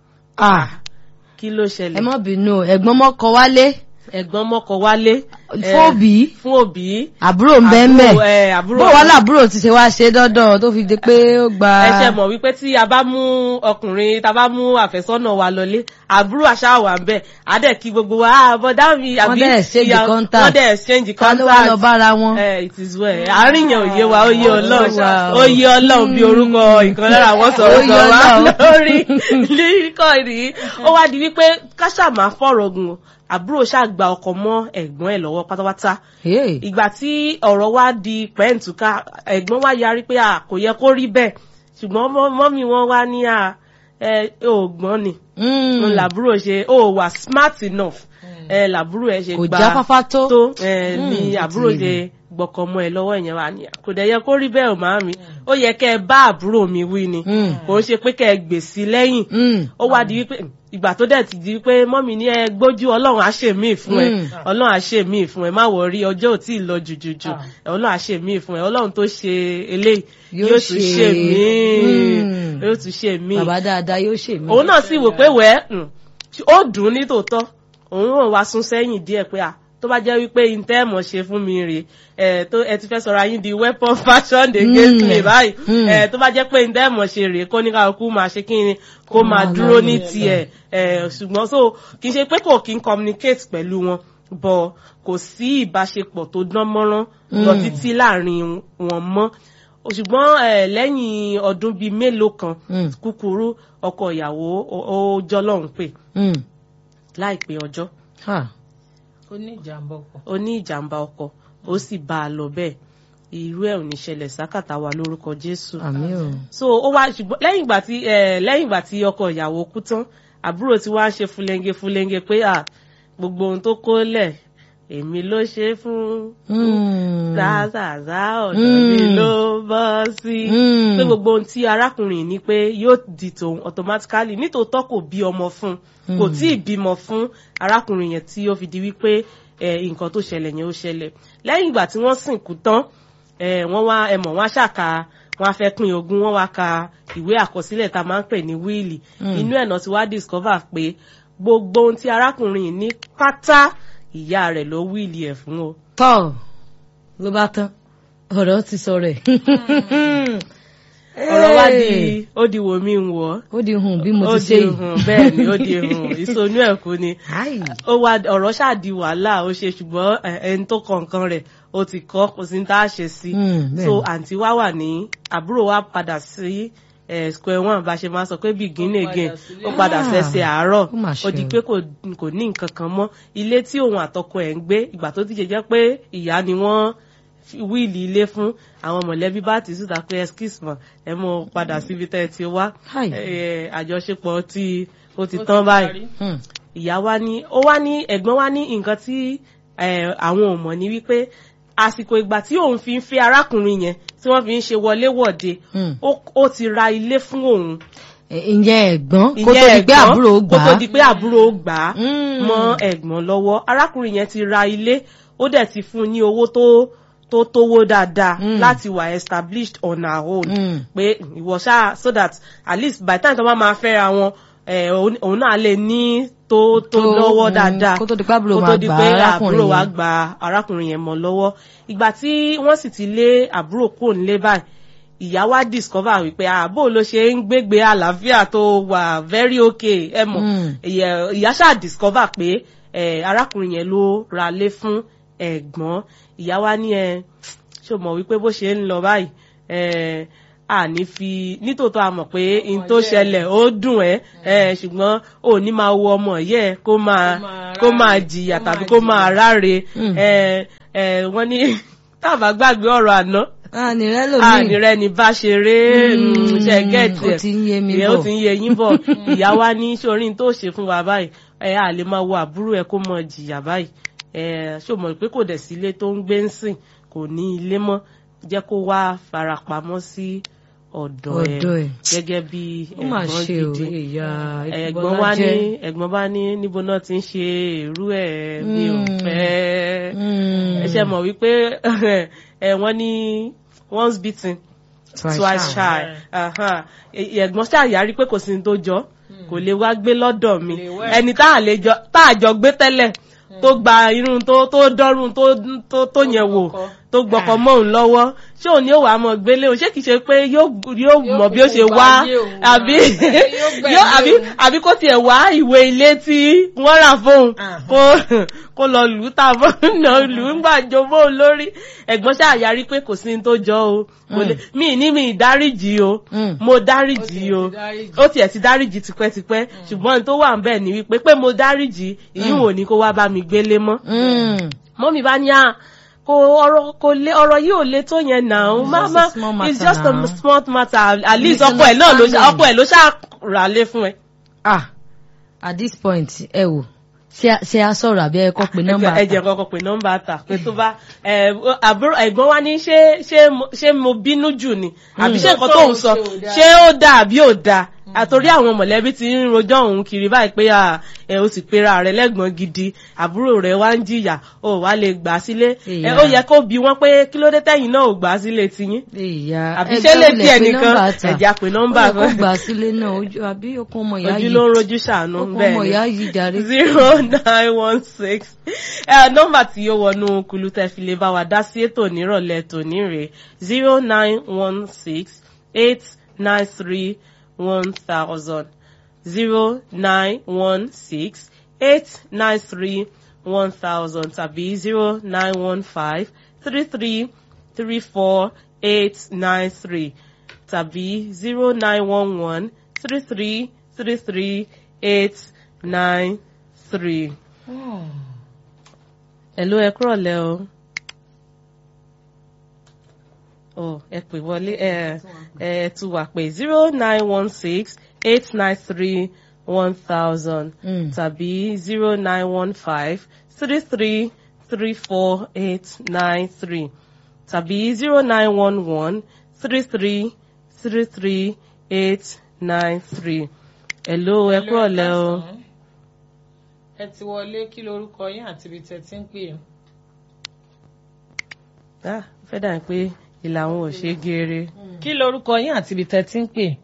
Ah, kí ló ẹ ṣẹlẹ̀ mọ̀ bínú ẹ̀gbọ́n mọ́kọ wálé ẹ̀gbọ́n mọ́kọ wálé eh, fún òbí fún òbí àbúrò ń bẹ́ẹ̀ mẹ́ àbúrò, eh, àbúrò bó wà láàbúrò ti ṣe wá ṣe dọ́dọ̀ tó fi di pé ó gba ẹ ṣe mọ̀ wípé tí a bá mú ọkùnrin tá a bá mú àfẹ́sọ́nà wa lọlé àbúrò àṣà wà ń bẹ̀ á dẹ̀ kí gbogbo wa ah bọ́dá mi àbí Wọ́n dẹ̀ exchange ìyá- contact. wọ́n dẹ̀ exchange ká ló wá lọ contact bára wọn. Eh, it is well àárín yẹn ò yé wa ó yé ọlọ́run Wow. ó yé ọlọ́run bí orúkọ ìkan lára àwọn sọ̀rọ̀ Ó yé sọ̀rọ̀ wa Ọlọ́run. lórí líríkọ̀ yìí ó wá di wípé káṣà máa fọ̀rọ̀ gùn àbúrò ṣàgbà ọkọ mọ́ ẹ̀gbọ́n ẹ̀ lọ́wọ́ pátápátá Hey. ìgbà tí ọ̀rọ̀ wá di pẹ́ǹtùká ẹ̀gbọ́n wá yarí pé à kò yẹ kó rí bẹ́ẹ̀ ṣùgbọ́n mọ́- mọ́mí wọn wá ní à ẹ ò gbọ́n ni Mm. n làbúrò ṣe ó wà smart enough ẹ làbúrò ẹ ṣe kò gba jáfáfá tó tó ẹ Mm, ní ó àbúrò ti ṣe gbọ́kàn mọ́ ẹ lọ́wọ́ ìyẹn wà ní à kò dẹ̀ yẹ kó rí bẹ́ẹ̀ ò máa mi ó yẹ kẹ́ ẹ bá àbúrò mi wí ni Mm. kò ń ṣe pé kẹ́ ẹ gbèsè lẹ́yìn Mm. ó wá di wípé ìgbà tó dẹ̀ ti di wípé mọ́mì ní ẹ gbójú ọlọ́run á ṣe míì fún ẹ Mm. ọlọ́run á ṣe míì fún ẹ má wọrí ọjọ́ ò tí ì lọ jùjùjù ọlọ́run á ṣe míì fún ẹ ọlọ́run tó ṣe eléyìí Yóò yóò tún ṣe- ṣe míì Mm. yóò tún ṣe míì bàbá dáadáa yóò ṣe mí. òun náà sì wò pé wẹ́ mm, ó dùn ún ní tòótọ́ òun náà wá sún sẹ́yìn díẹ̀ pé à tó bá jẹ́ wípé intẹ́ẹ̀mọ̀ ṣe fún mi rè ẹ tó ẹ ti fẹ́ sọ̀rọ̀ ayín di weapon fashion against Mm. me báyìí Mm. ẹ tó bá jẹ́ pé intẹ́ẹ̀mọ̀ ṣe rè kó ní kálukú máa ṣe kí ni kó máa máa dúró lọ ní ní tiẹ̀ ẹ ṣùgbọ́n so kì í ṣe pé kò kí n communicate pẹ̀lú wọn bọ̀ kò sí ìbáṣepọ̀ tó dán mọ́rán lọ Mm. títí láàrin wọn mọ́ ṣùgbọ́n ẹ lẹ́yìn ọdún bíi mélòó kan Mm. kúkúrú ọkọ ìyàwó ó ó jọlọ́run pè Mm. láìpẹ́ ọjọ́ Ha. ó ní ìjàmbá ọkọ̀. ó ní ìjàmbá ọkọ̀ ó sì bá a lọ bẹ́ẹ̀ irú ẹ̀ ò ní ṣẹlẹ̀ sákàtà wa lórúkọ Jésù àmì o so ó wá ṣùgbọ́n lẹ́yìn ìgbà tí eh, lẹ́yìn ìgbà tí ọkọ ìyàwó kú tán àbúrò tí wàá ṣe fúlẹ́ńgẹ fúlẹ́ńgẹ pé à gbogbo ohun tó kó lẹ̀ èmi ló ṣe é fún Mm. zazàzá ọ̀dọ̀ mi Mm. ló bọ́ sí Mm. pé gbogbo ohun tí arákùnrin ní pé yóò di tòun automatically nítòótọ́ kò bí ọmọ fún un kò tí ì bímọ fún arákùnrin yẹn tí ó fi di wípé eh, nǹkan tó ṣẹlẹ̀ yẹn ó ṣẹlẹ̀ lẹ́yìn ìgbà tí wọ́n sìnkú tán eh, wọ́n wá ẹmọ̀ wọ́n á ṣàkà wọ́n á fẹ́ pín ogún wọ́n wá ka ìwé àkọsílẹ̀ tá a máa ń pè ní wíìlì inú ẹ̀ náà ti wá discover pé gbogbo ohun tí arákùnrin yìí ní pátá ìyá rẹ̀ ló wíìlì ẹ̀ fún o. tọ́ ló bá tán ọ̀rọ̀ ti sọ rẹ̀. ọ̀rọ̀ wá di ó di wò mí ń wọ̀ ó di hùn bí mo ó ti ṣe di yìí. hùn bẹ́ẹ̀ ni ó di hùn ìsonú ẹ̀ kú ni Ai. ó wá ọ̀rọ̀ ṣáà di wàhálà ó ṣe ṣùgbọ́n ẹ, ẹni tó kọ nǹkan rẹ̀ ó ti kọ́ kò sí ní tá a ṣe sí Mm, bẹ́ẹ̀ so ni. àǹtí wa wà ní àbúrò wa padà sí eh, square one bá ṣe máa sọ pé begin Ó padà again sílé. ó padà Ah, ṣẹ̀ṣẹ̀ àárọ̀ ó mà ó di ṣe o. pé kò kò ní nǹkan kan mọ́ ilé tí òun àtọkọ ẹ̀ ń gbé ìgbà tó ti ṣe jẹ́ pé ìyá ni wọ́n fi wíìlì ilé fún àwọn mọ̀lẹ́bí bá ti síta pé excuse me ẹ mọ padà síbi tẹ́ ẹ ti wá Hi. Eh, àjọṣepọ̀ tí ó ti Ó tán báyìí parí. Hmm. ìyá wa ní ó wá ní ẹ̀gbọ́n wa ní nǹkan tí eh, àwọn ò mọ̀ ní wípé àsìkò ìgbà tí òun fi ń fẹ́ arákùnrin yẹn tí wọ́n fi ń ṣe wọléwọ̀de Hmm. ó- ó ti ra ilé fún òun Ẹ- ìyẹn ẹ̀gbọ́n kó tó ìyẹn di pé ẹ̀gbọ́n, àbúrò ó gbà kó tó á. di pé àbúrò ó gbà á Mm. mọ́ ẹ̀gbọ́n lọ́wọ́ arákùnrin yẹn ti ra ilé ó dẹ̀ ti fún un ní owó tó tó tówó dáadáa Mm. láti wà established on her own Mm. pé ìwọ ṣáà so that at least by the time tó bá máa fẹ́ra wọn eh, òun òun náà lè ní tó tó Tó, lọ́wọ́ mm, dáadáa kó tó di pé àbúrò kó máa tó di gba pé arákùnrin àbúrò wa yẹn. gba arákùnrin yẹn mọ́ lọ́wọ́ ìgbà tí wọ́n sì ti lé àbúrò kúrò nílé báyìí ìyá wa discover wípé àbò ló ṣe ń gbégbé àlàáfíà tó wà very okay ẹ mọ̀ Mm. ìyẹ- ìyá ṣáà discover pé eh, arákùnrin yẹn ló ra lé fún ẹ̀gbọ́n ìyá wa ní ẹ ṣó mọ̀ wípé bó ṣe ń lọ báyìí eh, a ní fi nítòótọ́ a mọ̀ pé n tó yẹ. ṣẹlẹ̀ ó dùn ẹ́ eh, ṣùgbọ́n ò ní máa wo ọmọ yẹ kó máa máa kó máa ráre, jìyà kó tàbí máa kó jìyà. máa ráre Mm. eh, eh, wọ́n ní tábà gbàgbé ọ̀rọ̀ àná àní rẹ lómi. àní rẹ ní bá ṣe ré Mm, ṣe gẹ́ẹ̀tì ó ti ń yé mi ìyẹn bọ̀. ó ti ń yé yín bọ̀ ìyá wa ní sórí tó ṣe fún wa báyìí ẹ à lè máa wo àbúrò ẹ kó mọ jìyà báyìí ẹ ṣó mọ̀ pé kò dẹ̀ sí ilé tó ń gbé ń sìn kò ní ilé mọ́ jẹ́ kó wá farapamọ́ sí ọ̀dọ̀ ẹ Ọ̀dọ̀ ẹ̀. gẹ́gẹ́ bí ó mà ẹ̀gbọ́n ṣe o gidi ìyá ẹ̀gbọ́n wa ní ẹ̀gbọ́n bá ní níbo náà ti ń ṣe irú ẹ̀ mi ò Mm. fẹ́ ẹ ṣe mọ̀ wípé ẹ wọ́n ní once beaten twice shy Aha. Ẹ- ẹ̀gbọ́n ṣàyàrí pé kò sí ní tó jọ kò lè wá gbé lọ́dọ̀ mi Lè wá. ẹni tá à lè jọ tá à jọ gbé tẹ́lẹ̀ tó gba irun tó tó dọ́rùn tó tó tó yẹn wò gbọ́kọ. tó gbọ́kọ mọ́ òun lọ́wọ́ ṣé òun ni ó wà á mọ̀ gbélé òun ṣé kìí ṣe pé yóò yóò Yóò mọ̀ bí ó ṣe kúkú wá báyé òun wá. àbí Yóò gbẹ̀mí yóò àbí òun. àbí kó tiẹ̀ wá ìwé ilé tí wọ́n rà fóun Aha. kó kó lọ lù ú tà fún náà lù ú gbà jó fóun lórí ẹ̀gbọ́n ṣàyàrí pé kò sí ní tó jọ o kò lè mí ní mi ìdáríjì o Mm. mo dáríjì Ó o tiẹ̀ ti dáríjì. ó tiẹ̀ ti dáríjì tipẹ́tipẹ́ ṣùgbọ́n tó wà ń bẹ̀ ni wípé pé mo dáríjì ìyún ò ní kó wá bá mi gbélé mọ́ mọ́mí bá ní à kò ọ̀rọ̀ kò lé ọ̀rọ̀ yìí ò lé tó yẹn náà It's má just má a small matter it's just now. a small matter at least ọkọ ẹ̀ náà ló ṣá ọkọ ẹ̀ ló ṣá rà lé fún ẹ. ah at this point ẹ wò ṣé a- ṣé a sọ̀rọ̀ àbí ẹ kọ́ pé nọ́mbà ẹ jẹ́ kọ́kọ́ pé nọ́mbà tà pé tó bá ẹ, àbúrò ẹ̀gbọ́n wa ní ṣé ṣé mo- ṣé mo bínú jù ni àbí ṣé nǹkan tó ń sọ ṣé ó dáa àbí ò dáa àtòrí àwọn mọ̀lẹ́bí ti ń rojọ́ òun kiri báyìí pé à, ẹ o sì pera rẹ lẹ́gbọ̀n gidi àbúrò rẹ wá ń jìyà o wá lè gbà á sílé ẹ Ìyá. ó yẹ kó bi wọ́n pé kí ló dé tẹ́yìn náà ò gbà á sílé tiyín ìyá àbí ṣé lè tiẹ̀ nìkan ẹ̀já pé nọ́mbà ó yẹ kó gbà sílé náà ojú àbí okun ọmọ ìyá ojú yìí ló ń rojú ṣàánú okun bẹ́ẹ̀ ọmọ ni ìyá yìí jàre zero nine one six ẹ nọ́mbà tí ó wọnú kulu tẹ́ fi lè bá wa dá sí ètò nírọ̀lẹ́ tòní rèé zero nine one six eight nine three one thousand zero nine one six eight nine three one thousand tàbí zero nine one five three three three four eight nine three tàbí zero nine one one three three three three eight nine three. Hello, ẹ kúrọ̀lẹ́ o. Oh, ẹ pè wọlé ẹ ẹ tún wà pé zero nine one six eight nine three one thousand Mm. tàbí zero nine one five three three three four eight nine three tàbí zero nine one one three three three three eight nine three. Hello, ẹ kúrọ̀lẹ́ o. ẹ ti wọlé kí lorúkọ yín àti ibi tẹ́ ti ń pè é. Ah, fẹ́ dà pé ìlà àwọn ò ṣe é geere. kí lorúkọ yín àti ibi tẹ́ ti ń pè.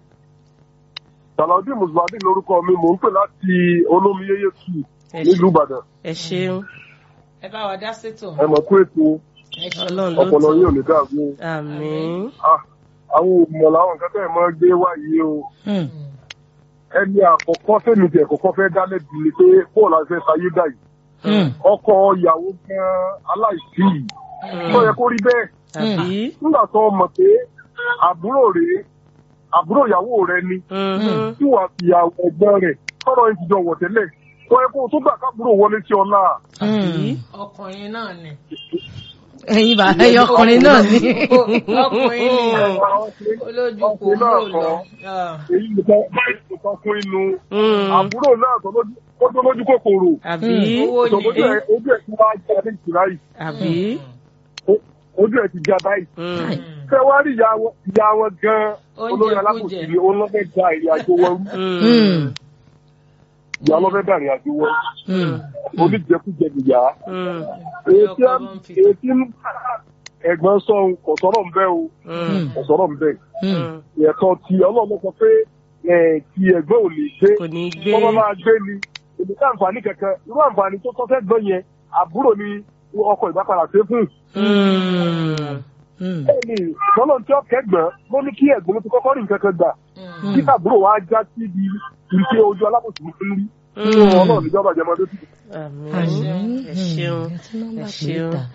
Sàlàdí Mùsùlùmí lórúkọ mi, mò ń pè láti olómiyéyé tù Ẹ nílùú Ìbàdàn. ẹ ṣeun ẹ bá wa dá sétò. Ẹ mọ̀ pé ètò ẹ ṣe Ọlọ́run ló ọpọlọ tó. yóò lè dàrú. Àmín. Ah, Àwọn òmùọ̀ làwọn nǹkan tẹ̀ mọ́ gbé wáyé o. Mm. Ẹni àkọ́kọ́ sẹ́mi tẹ̀ kọ́kọ́ fẹ́ dálẹ̀ bí ni pé bóòlù àti fẹ́ sayé dà yìí. Mm. Ọkọ ìyàwó gan aláìsí yìí. Tó yẹ kó rí bẹ́ẹ̀. Àbí? Nígbà tó mọ̀ pé àbúrò rèé, àbúrò ìyàwó rẹ ni. Mhm. tí wàá fi àwọn ẹgbẹ́ rẹ̀ tọ́rọ yìí ti jọ wọ̀ tẹ́lẹ̀ wọ́n yẹ kó o tó gbà kábúrò wọlé sí ọlá. Àbí? ọkùnrin náà ni. ẹ̀yin bá ẹyọ ọkùnrin náà ni. ọkùnrin ni olójú kò Ọkùnrin náà mú lọ. kọ́. èyí nìkan báyìí nìkan fún inú Mm. àbúrò náà tó lójú ó tó lójú kòkòrò Àbí? owó tó ni ojú ẹ̀ ojú ẹ̀ ti wá já ní ìtura yìí Àbí? Ó- ojú ẹ̀ ti já báyìí. Mm. fẹ́ wá rí ìyá wọn ìyá wọn gan-an Oúnjẹ olórí kújẹ. alákòóso ni ó lọ́fẹ́ da ìrìn àjò wọn rú Mm. ìyá lọ́fẹ́ da ìrìn àjò wọn Mm. rú oníjẹkújẹ nìyá. Mm. èyí tí ọkọ bá ń fi- èyí tí ẹ̀gbọ́n sọ kò sọ̀rọ̀ ń bẹ́ o Mm. kò sọ̀rọ̀ ń bẹ́ Mm. Mm. ẹ̀tọ́ ti ọlọ́run sọ pé ẹ̀, ti ẹ̀gbọ́n ò lè gbé Kò ní gbé. wọ́n bá máa gbé ni èmi ká àǹfààní kankan irú àǹfààní tó tọ́ fẹ́ gbọ́n yẹn àbúrò ni ọkọ̀ ìbápadà ṣe fún Mm. Mm. bẹ́ẹ̀ ni lọ́nà tí ó kẹ́gbọ́n ló ní kí ẹ̀gbọ́n ló ti kọ́kọ́ rí nǹkan kan gbà Mm. kí àbúrò wa já síbi ìṣe ojú alábòsí fún rí Mm. ọlọ́run níjọba jẹmọdé sí. Àmín. Àmín. Ẹ ṣeun. Mm. Ẹ tún nọ́mbà Ẹ pé ṣeun. ta.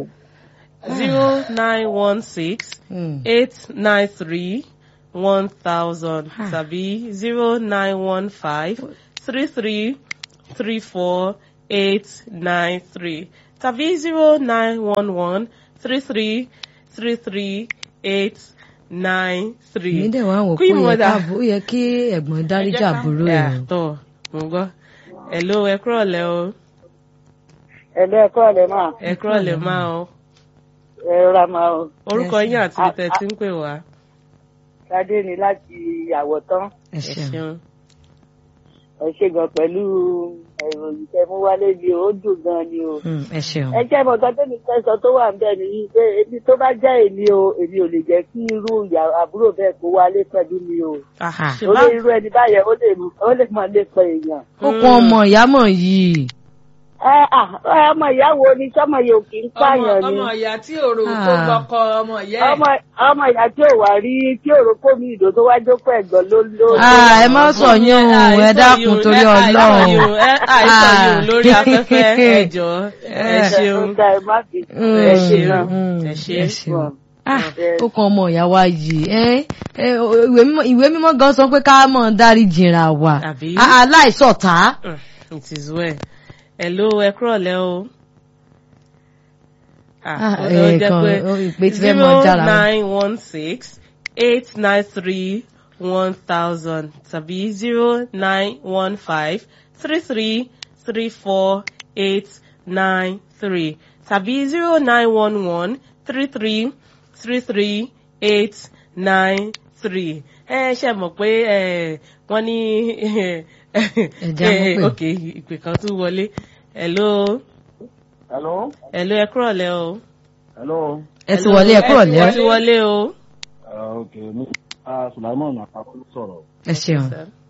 Zero nine one six Mm. eight nine three one thousand Ah. tàbí zero nine one five three three three four eight nine three tàbí zero nine one one three three three three eight nine three. èmi dẹ̀ wá wò pé Queen ó yẹ mother. káàbò ó yẹ kí ẹ̀gbọ́n dáríjà ká- àbúrò Ẹ ẹ̀. àtọ̀ mo gbọ́. Hello ẹ kúrọ̀lẹ́ o. ẹ̀lẹ́ ẹ̀kọ́ ọ̀lẹ́ máa Ẹ kúrọ̀lẹ́ máa o. ẹ̀rọ máa o Orúkọ Yes. yín àti ibi tẹ́ ti ń pè wá. ṣadé ni láti àwọ̀tán ẹ Ẹ ṣeun. ṣeun. ẹ ṣe gan pẹ̀lú ìròyìn tẹ mú wálé ni o ó dùn gan ni o. Mm. ẹ ṣeun. ẹ jẹ́ mọ̀ kan tẹ́mi fẹ́ sọ tó wà ń bẹ̀ nìyí pé èmi tó bá jẹ́ èmi o èmi ò lè jẹ́ kí irú ìyá àbúrò bẹ́ẹ̀ kó wálé pẹ̀lú mi o. Ah, Ah. ṣe ó bá lé irú ẹni báyẹn ó lè ó lè máa lè pẹ èèyàn. ó kún ọmọ ìyámọ̀ yìí. ẹ à ọmọ ìyàwó ni sọmọ yìí ò kì í ọmọ pààyàn ni ọmọ ìyá tí òrò tó Ah. lọkọ ọmọ ìyá ẹ. ọmọ ọmọ ìyá tí ò wá rí tí ò rò kó mi ìdò tó wá jókòó ẹ̀gbọ́n ló ló. Ah, ẹ má sọ yín o ẹ dákun torí Ọlọ́run. àìsàn yìí lórí afẹ́fẹ́ ẹ jọ̀ọ́ ẹ ṣeun Ó dá ẹ má fi Mm. ẹ ṣe ṣeun náà. Mm. ẹ ṣe ẹ ṣeun. Ah, ó kan ọmọ ìyá wa yìí ẹ ẹ, ìwé mímọ́- ìwé mímọ́ gan sọ pé ká mọ̀ dárí jìnra wa Àbí? Ah, aláìsọ̀tá. Mm, it is well hello ẹ kúrọ̀lẹ́ o. Ah, ó ẹ jẹ́ kan, pé ó ìpè tí fẹ́ mọ jára zero wọn. nine one six eight nine three one thousand tàbí zero nine one five three three three four eight nine three tàbí zero nine one one three three three three eight nine three ẹ ṣe mọ̀ pé ẹ, wọ́n ní Ẹja mọ̀ pé. ok ìpè kan tún wọlé hello hello hello ẹ kúrọ̀lẹ́ o. hello ẹ ti wọlé ẹ kúrò ẹ lẹ́. ti wọlé o. ok mi sulaimon àpapọ̀ ló sọ̀rọ̀ ẹ ṣeun.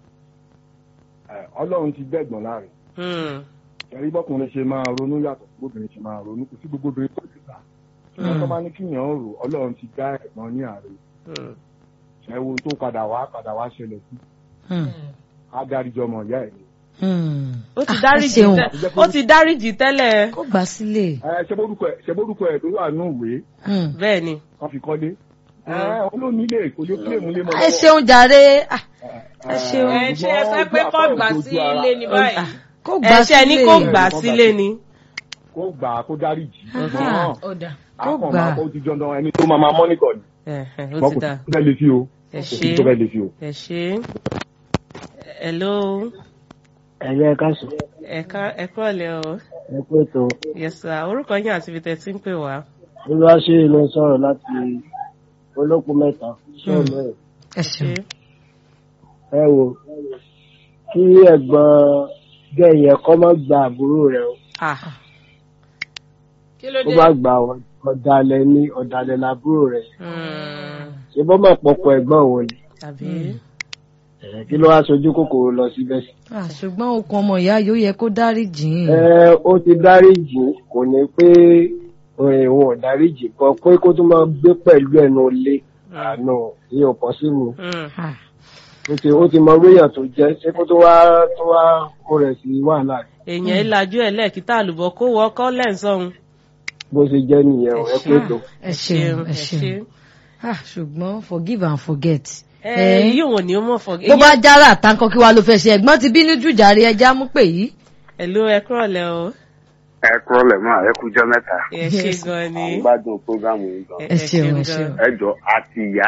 ọlọ́run ti gbẹ̀gbọ̀n láàrin Hmm. ẹ̀rí bọ́kùnrin ṣe máa ronú yàtọ̀ sí bóbìnrin ṣe máa ronú kò sí gbogbo obìnrin tó ti gbà wọ́n tó máa ní kíyàn ó rò ọlọ́run ti dá ẹ̀gbọ́n ní àárẹ̀ Hmm. ẹ̀wọ̀n tó padà wá padà wá ṣẹlẹ̀ sí Mm. adáríjọ ọmọ ìyá ẹ̀ ni. Mm. ó ti Ah, ẹ dáríjì ṣeun. tẹ- ó ti dáríjì tẹ́lẹ̀ kó gbà sílé. ẹ ṣe bórúkọ ẹ ṣe bórúkọ ẹ tó wà nù ìwé Mm. bẹ́ẹ̀ ni. wọ́n fi kọ́lé ẹ olónílé kò lè kílè múlé mọ́ ẹ ṣeun jàre Ah, ẹ ṣeun. ẹ ṣe ẹ fẹ́ pé kọ́ gbà sí ilé ní báyìí. kó gbà ẹ̀ṣẹ̀ ní sílé. kò gbà sílé ni. kò kó gbà á kó dáríjì Aha. ṣùgbọ́n ó dà Kó akọ̀ gbà. máa kó ti dandan ẹni tó máa máa mọ́nítọ̀ ni Ẹ̀hẹ̀, ó wọ́n ti kò dà sí tó fẹ́ lè fi o ẹ kò sí ṣe tó fẹ́ lè fi o. ẹ ṣe hello ẹ̀yẹ káṣù ẹ̀ka ẹ̀kọ́lẹ̀ o ẹ pé tó yes sir orúkọ yín àti ibi tẹ̀ tí ń pè wá. olùwàṣẹ ló ń sọ̀rọ̀ láti olókùn mẹ́ta sọọlọ ẹ ẹ ṣeun ẹ wò kí ẹ̀gbọ́n gẹyẹ kọ má gba àbúrò rẹ̀ o ah kí ló kó dé má gba ọ̀dàlẹ̀ ní ọ̀dàlẹ̀ làbúrò rẹ̀ mm, ṣé bọ́ mọ̀ pọ̀pọ̀ ẹ̀gbọ́n òun ni tàbí Ẹ̀, kí ló wá sojú kòkòrò lọ síbẹ̀ sí. Ah, ṣùgbọ́n okun ọmọ ìyá yóò yẹ kó dáríjì í. ẹ ó ti dáríjì kò ní pé òun ò dáríjì kan pé kó tún máa gbé pẹ̀lú ẹnu ilé àná ìyẹn ò pọ́sibú. mm, Ah, ó ti ó ti mọ wíyàn tó jẹ ṣé kó tó wá tó wá kó rẹ̀ sí wàhálà èèyàn ìlàjú ẹ̀ lẹ́ẹ̀kítà àlùbọ̀ kó wọ ọkọ́ lẹ́ǹsọ̀hún. bó ṣe jẹ́ nìyẹn ò ẹ pé tó. ẹ ṣeun ẹ ṣeun Ah, ṣùgbọ́n forgive and forget. ẹ yìí wọn ni ó mọ̀ fọ́. bó bá jára àtàkọ kí wàá ló fẹ́ ṣe ẹ̀gbọ́n ti bínú jù jàre ẹja mú pè yìí. Hello ẹ kúrọ̀lẹ́ o ẹ kúrọ̀lẹ́ mọ́ ẹ kújọ́ mẹ́ta ẹ ṣe gan ni. à ń gbádùn prógámù yìí gan. ẹ ṣeun ẹ ṣeun. ẹ jọ àti ìyá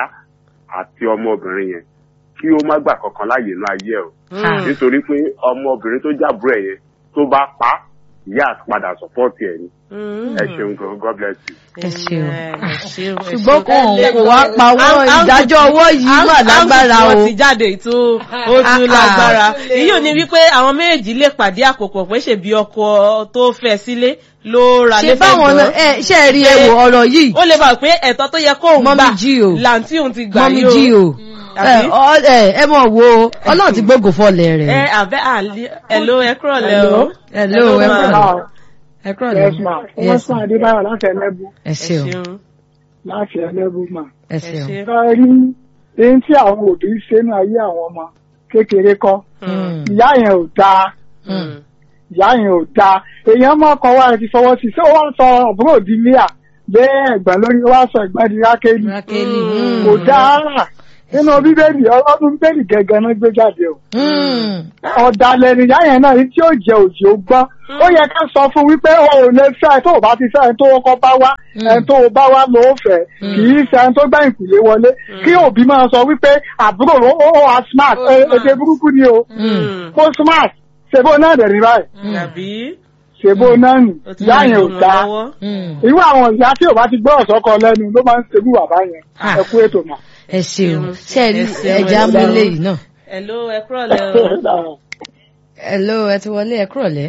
àti ọmọbìnrin yẹn kí ó má gbà kankan láàyè inú ayé ẹ o Mm, nítorí pé ọmọbìnrin tó jábúrò ẹ yẹn tó bá pa á, ìyá àti padà sọpọ́ọ̀tì ẹ ni mm. ẹ ṣeun gan god bless you. ẹ ṣeun. ẹ ṣeun ẹ ṣùgbọ́n ṣeun. kò hàn kò wá pa owó Ang- ang- ìdájọ́ owó yìí ang- mà lágbára ang- o. wọ́n ti jáde tó ó tún Ah, ah. lágbára èyí ò ní wípé àwọn méjèèjì lè pàdé àpòpọ̀ pé ṣèbí ọkọ tó fẹ́ sílé ló ra ṣe lẹ́fẹ̀ẹ́ báwọn náà ẹ ṣe rí ẹ wò ọ̀rọ̀ yìí ó lè bá pé ẹ̀tọ́ tó yẹ kóun Mọ́mí gbà jí o. làǹtí òun ti gbà mọ́mí yìí jí o ẹ Àbí? ọ- ẹ ẹ mọ̀ wo ọlọ́run ti gbógo fọlẹ̀ ẹ rẹ̀. àbẹ́ àlẹ́ ẹ̀ló ẹ kúrọ̀lẹ́ o Hello, ẹ ma. kúrọ̀lẹ́. ẹ kúrọ̀lẹ́. Yes, ma. Wọ́n Yes, sún ma. Adébáyọ̀ láti ẹlẹ́bù. ẹ ẹ ṣeun ṣeun Láti ẹlẹ́bù mà. ẹ ẹ ṣeun. ṣe Ẹ rí eyín tí àwọn òbí ṣe nínú ayé àwọn ọmọ kékeré kọ́. Mm, Ìyá yẹn ò dáa. mm. Ìyá yẹn ò dáa. Èèyàn mọ́ ọkọ̀ wa ti fọwọ́ sí. Ṣé ó wá sọ àbúrò di Líà? Lé ẹ̀gbọ́n lórí ó wá sọ ẹ̀gbọ́n di Rákélì. Rákélì. Mm. Kò dáa rà. Nínú Bíbélì ọlọ́dún Bíbélì gẹ́gẹ́ náà gbé jáde o. Mm. ọ̀dàlẹ̀ nìyá yẹn náà tí ó jẹ òjì ó gbọ́n ó yẹ ká sọ fún wípé o ò lè fẹ́ tó o bá ti fẹ́ ẹni tó kọ́ bá wá ẹni tó o bá wá ló fẹ́ kì í ṣe ẹni tó gbá ìkùlé wọlé kí òbí máa sọ wípé àbúrò ó ó wà smart ẹ- èdè burúkú ni o ó smart ṣèbó náà dẹ̀ ní báyìí àbí ṣèbó náà nì ó ti ìyá ní yẹn ò ìmọ̀ dáa lọ́wọ́. Mm. irú àwọn ìyá tí ò bá ti gbọ́ ọ̀sọ́kọ lẹ́nu ló máa ń ṣerú bàbá yẹn Ah. ẹ kú ètò mọ́. ẹ ṣeun ṣe rí Ẹ ṣeun, ẹja ẹ ṣeun. mélé yìí náà. Hello ẹ kúrọ̀lẹ́ o Hello, ẹ ti wọlé ẹ kúrọ̀lẹ́.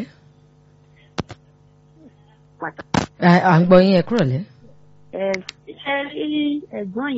À à ń gbọ́ yín ẹ kúrọ̀lẹ́. ẹ ṣe rí ẹ̀gbọ́n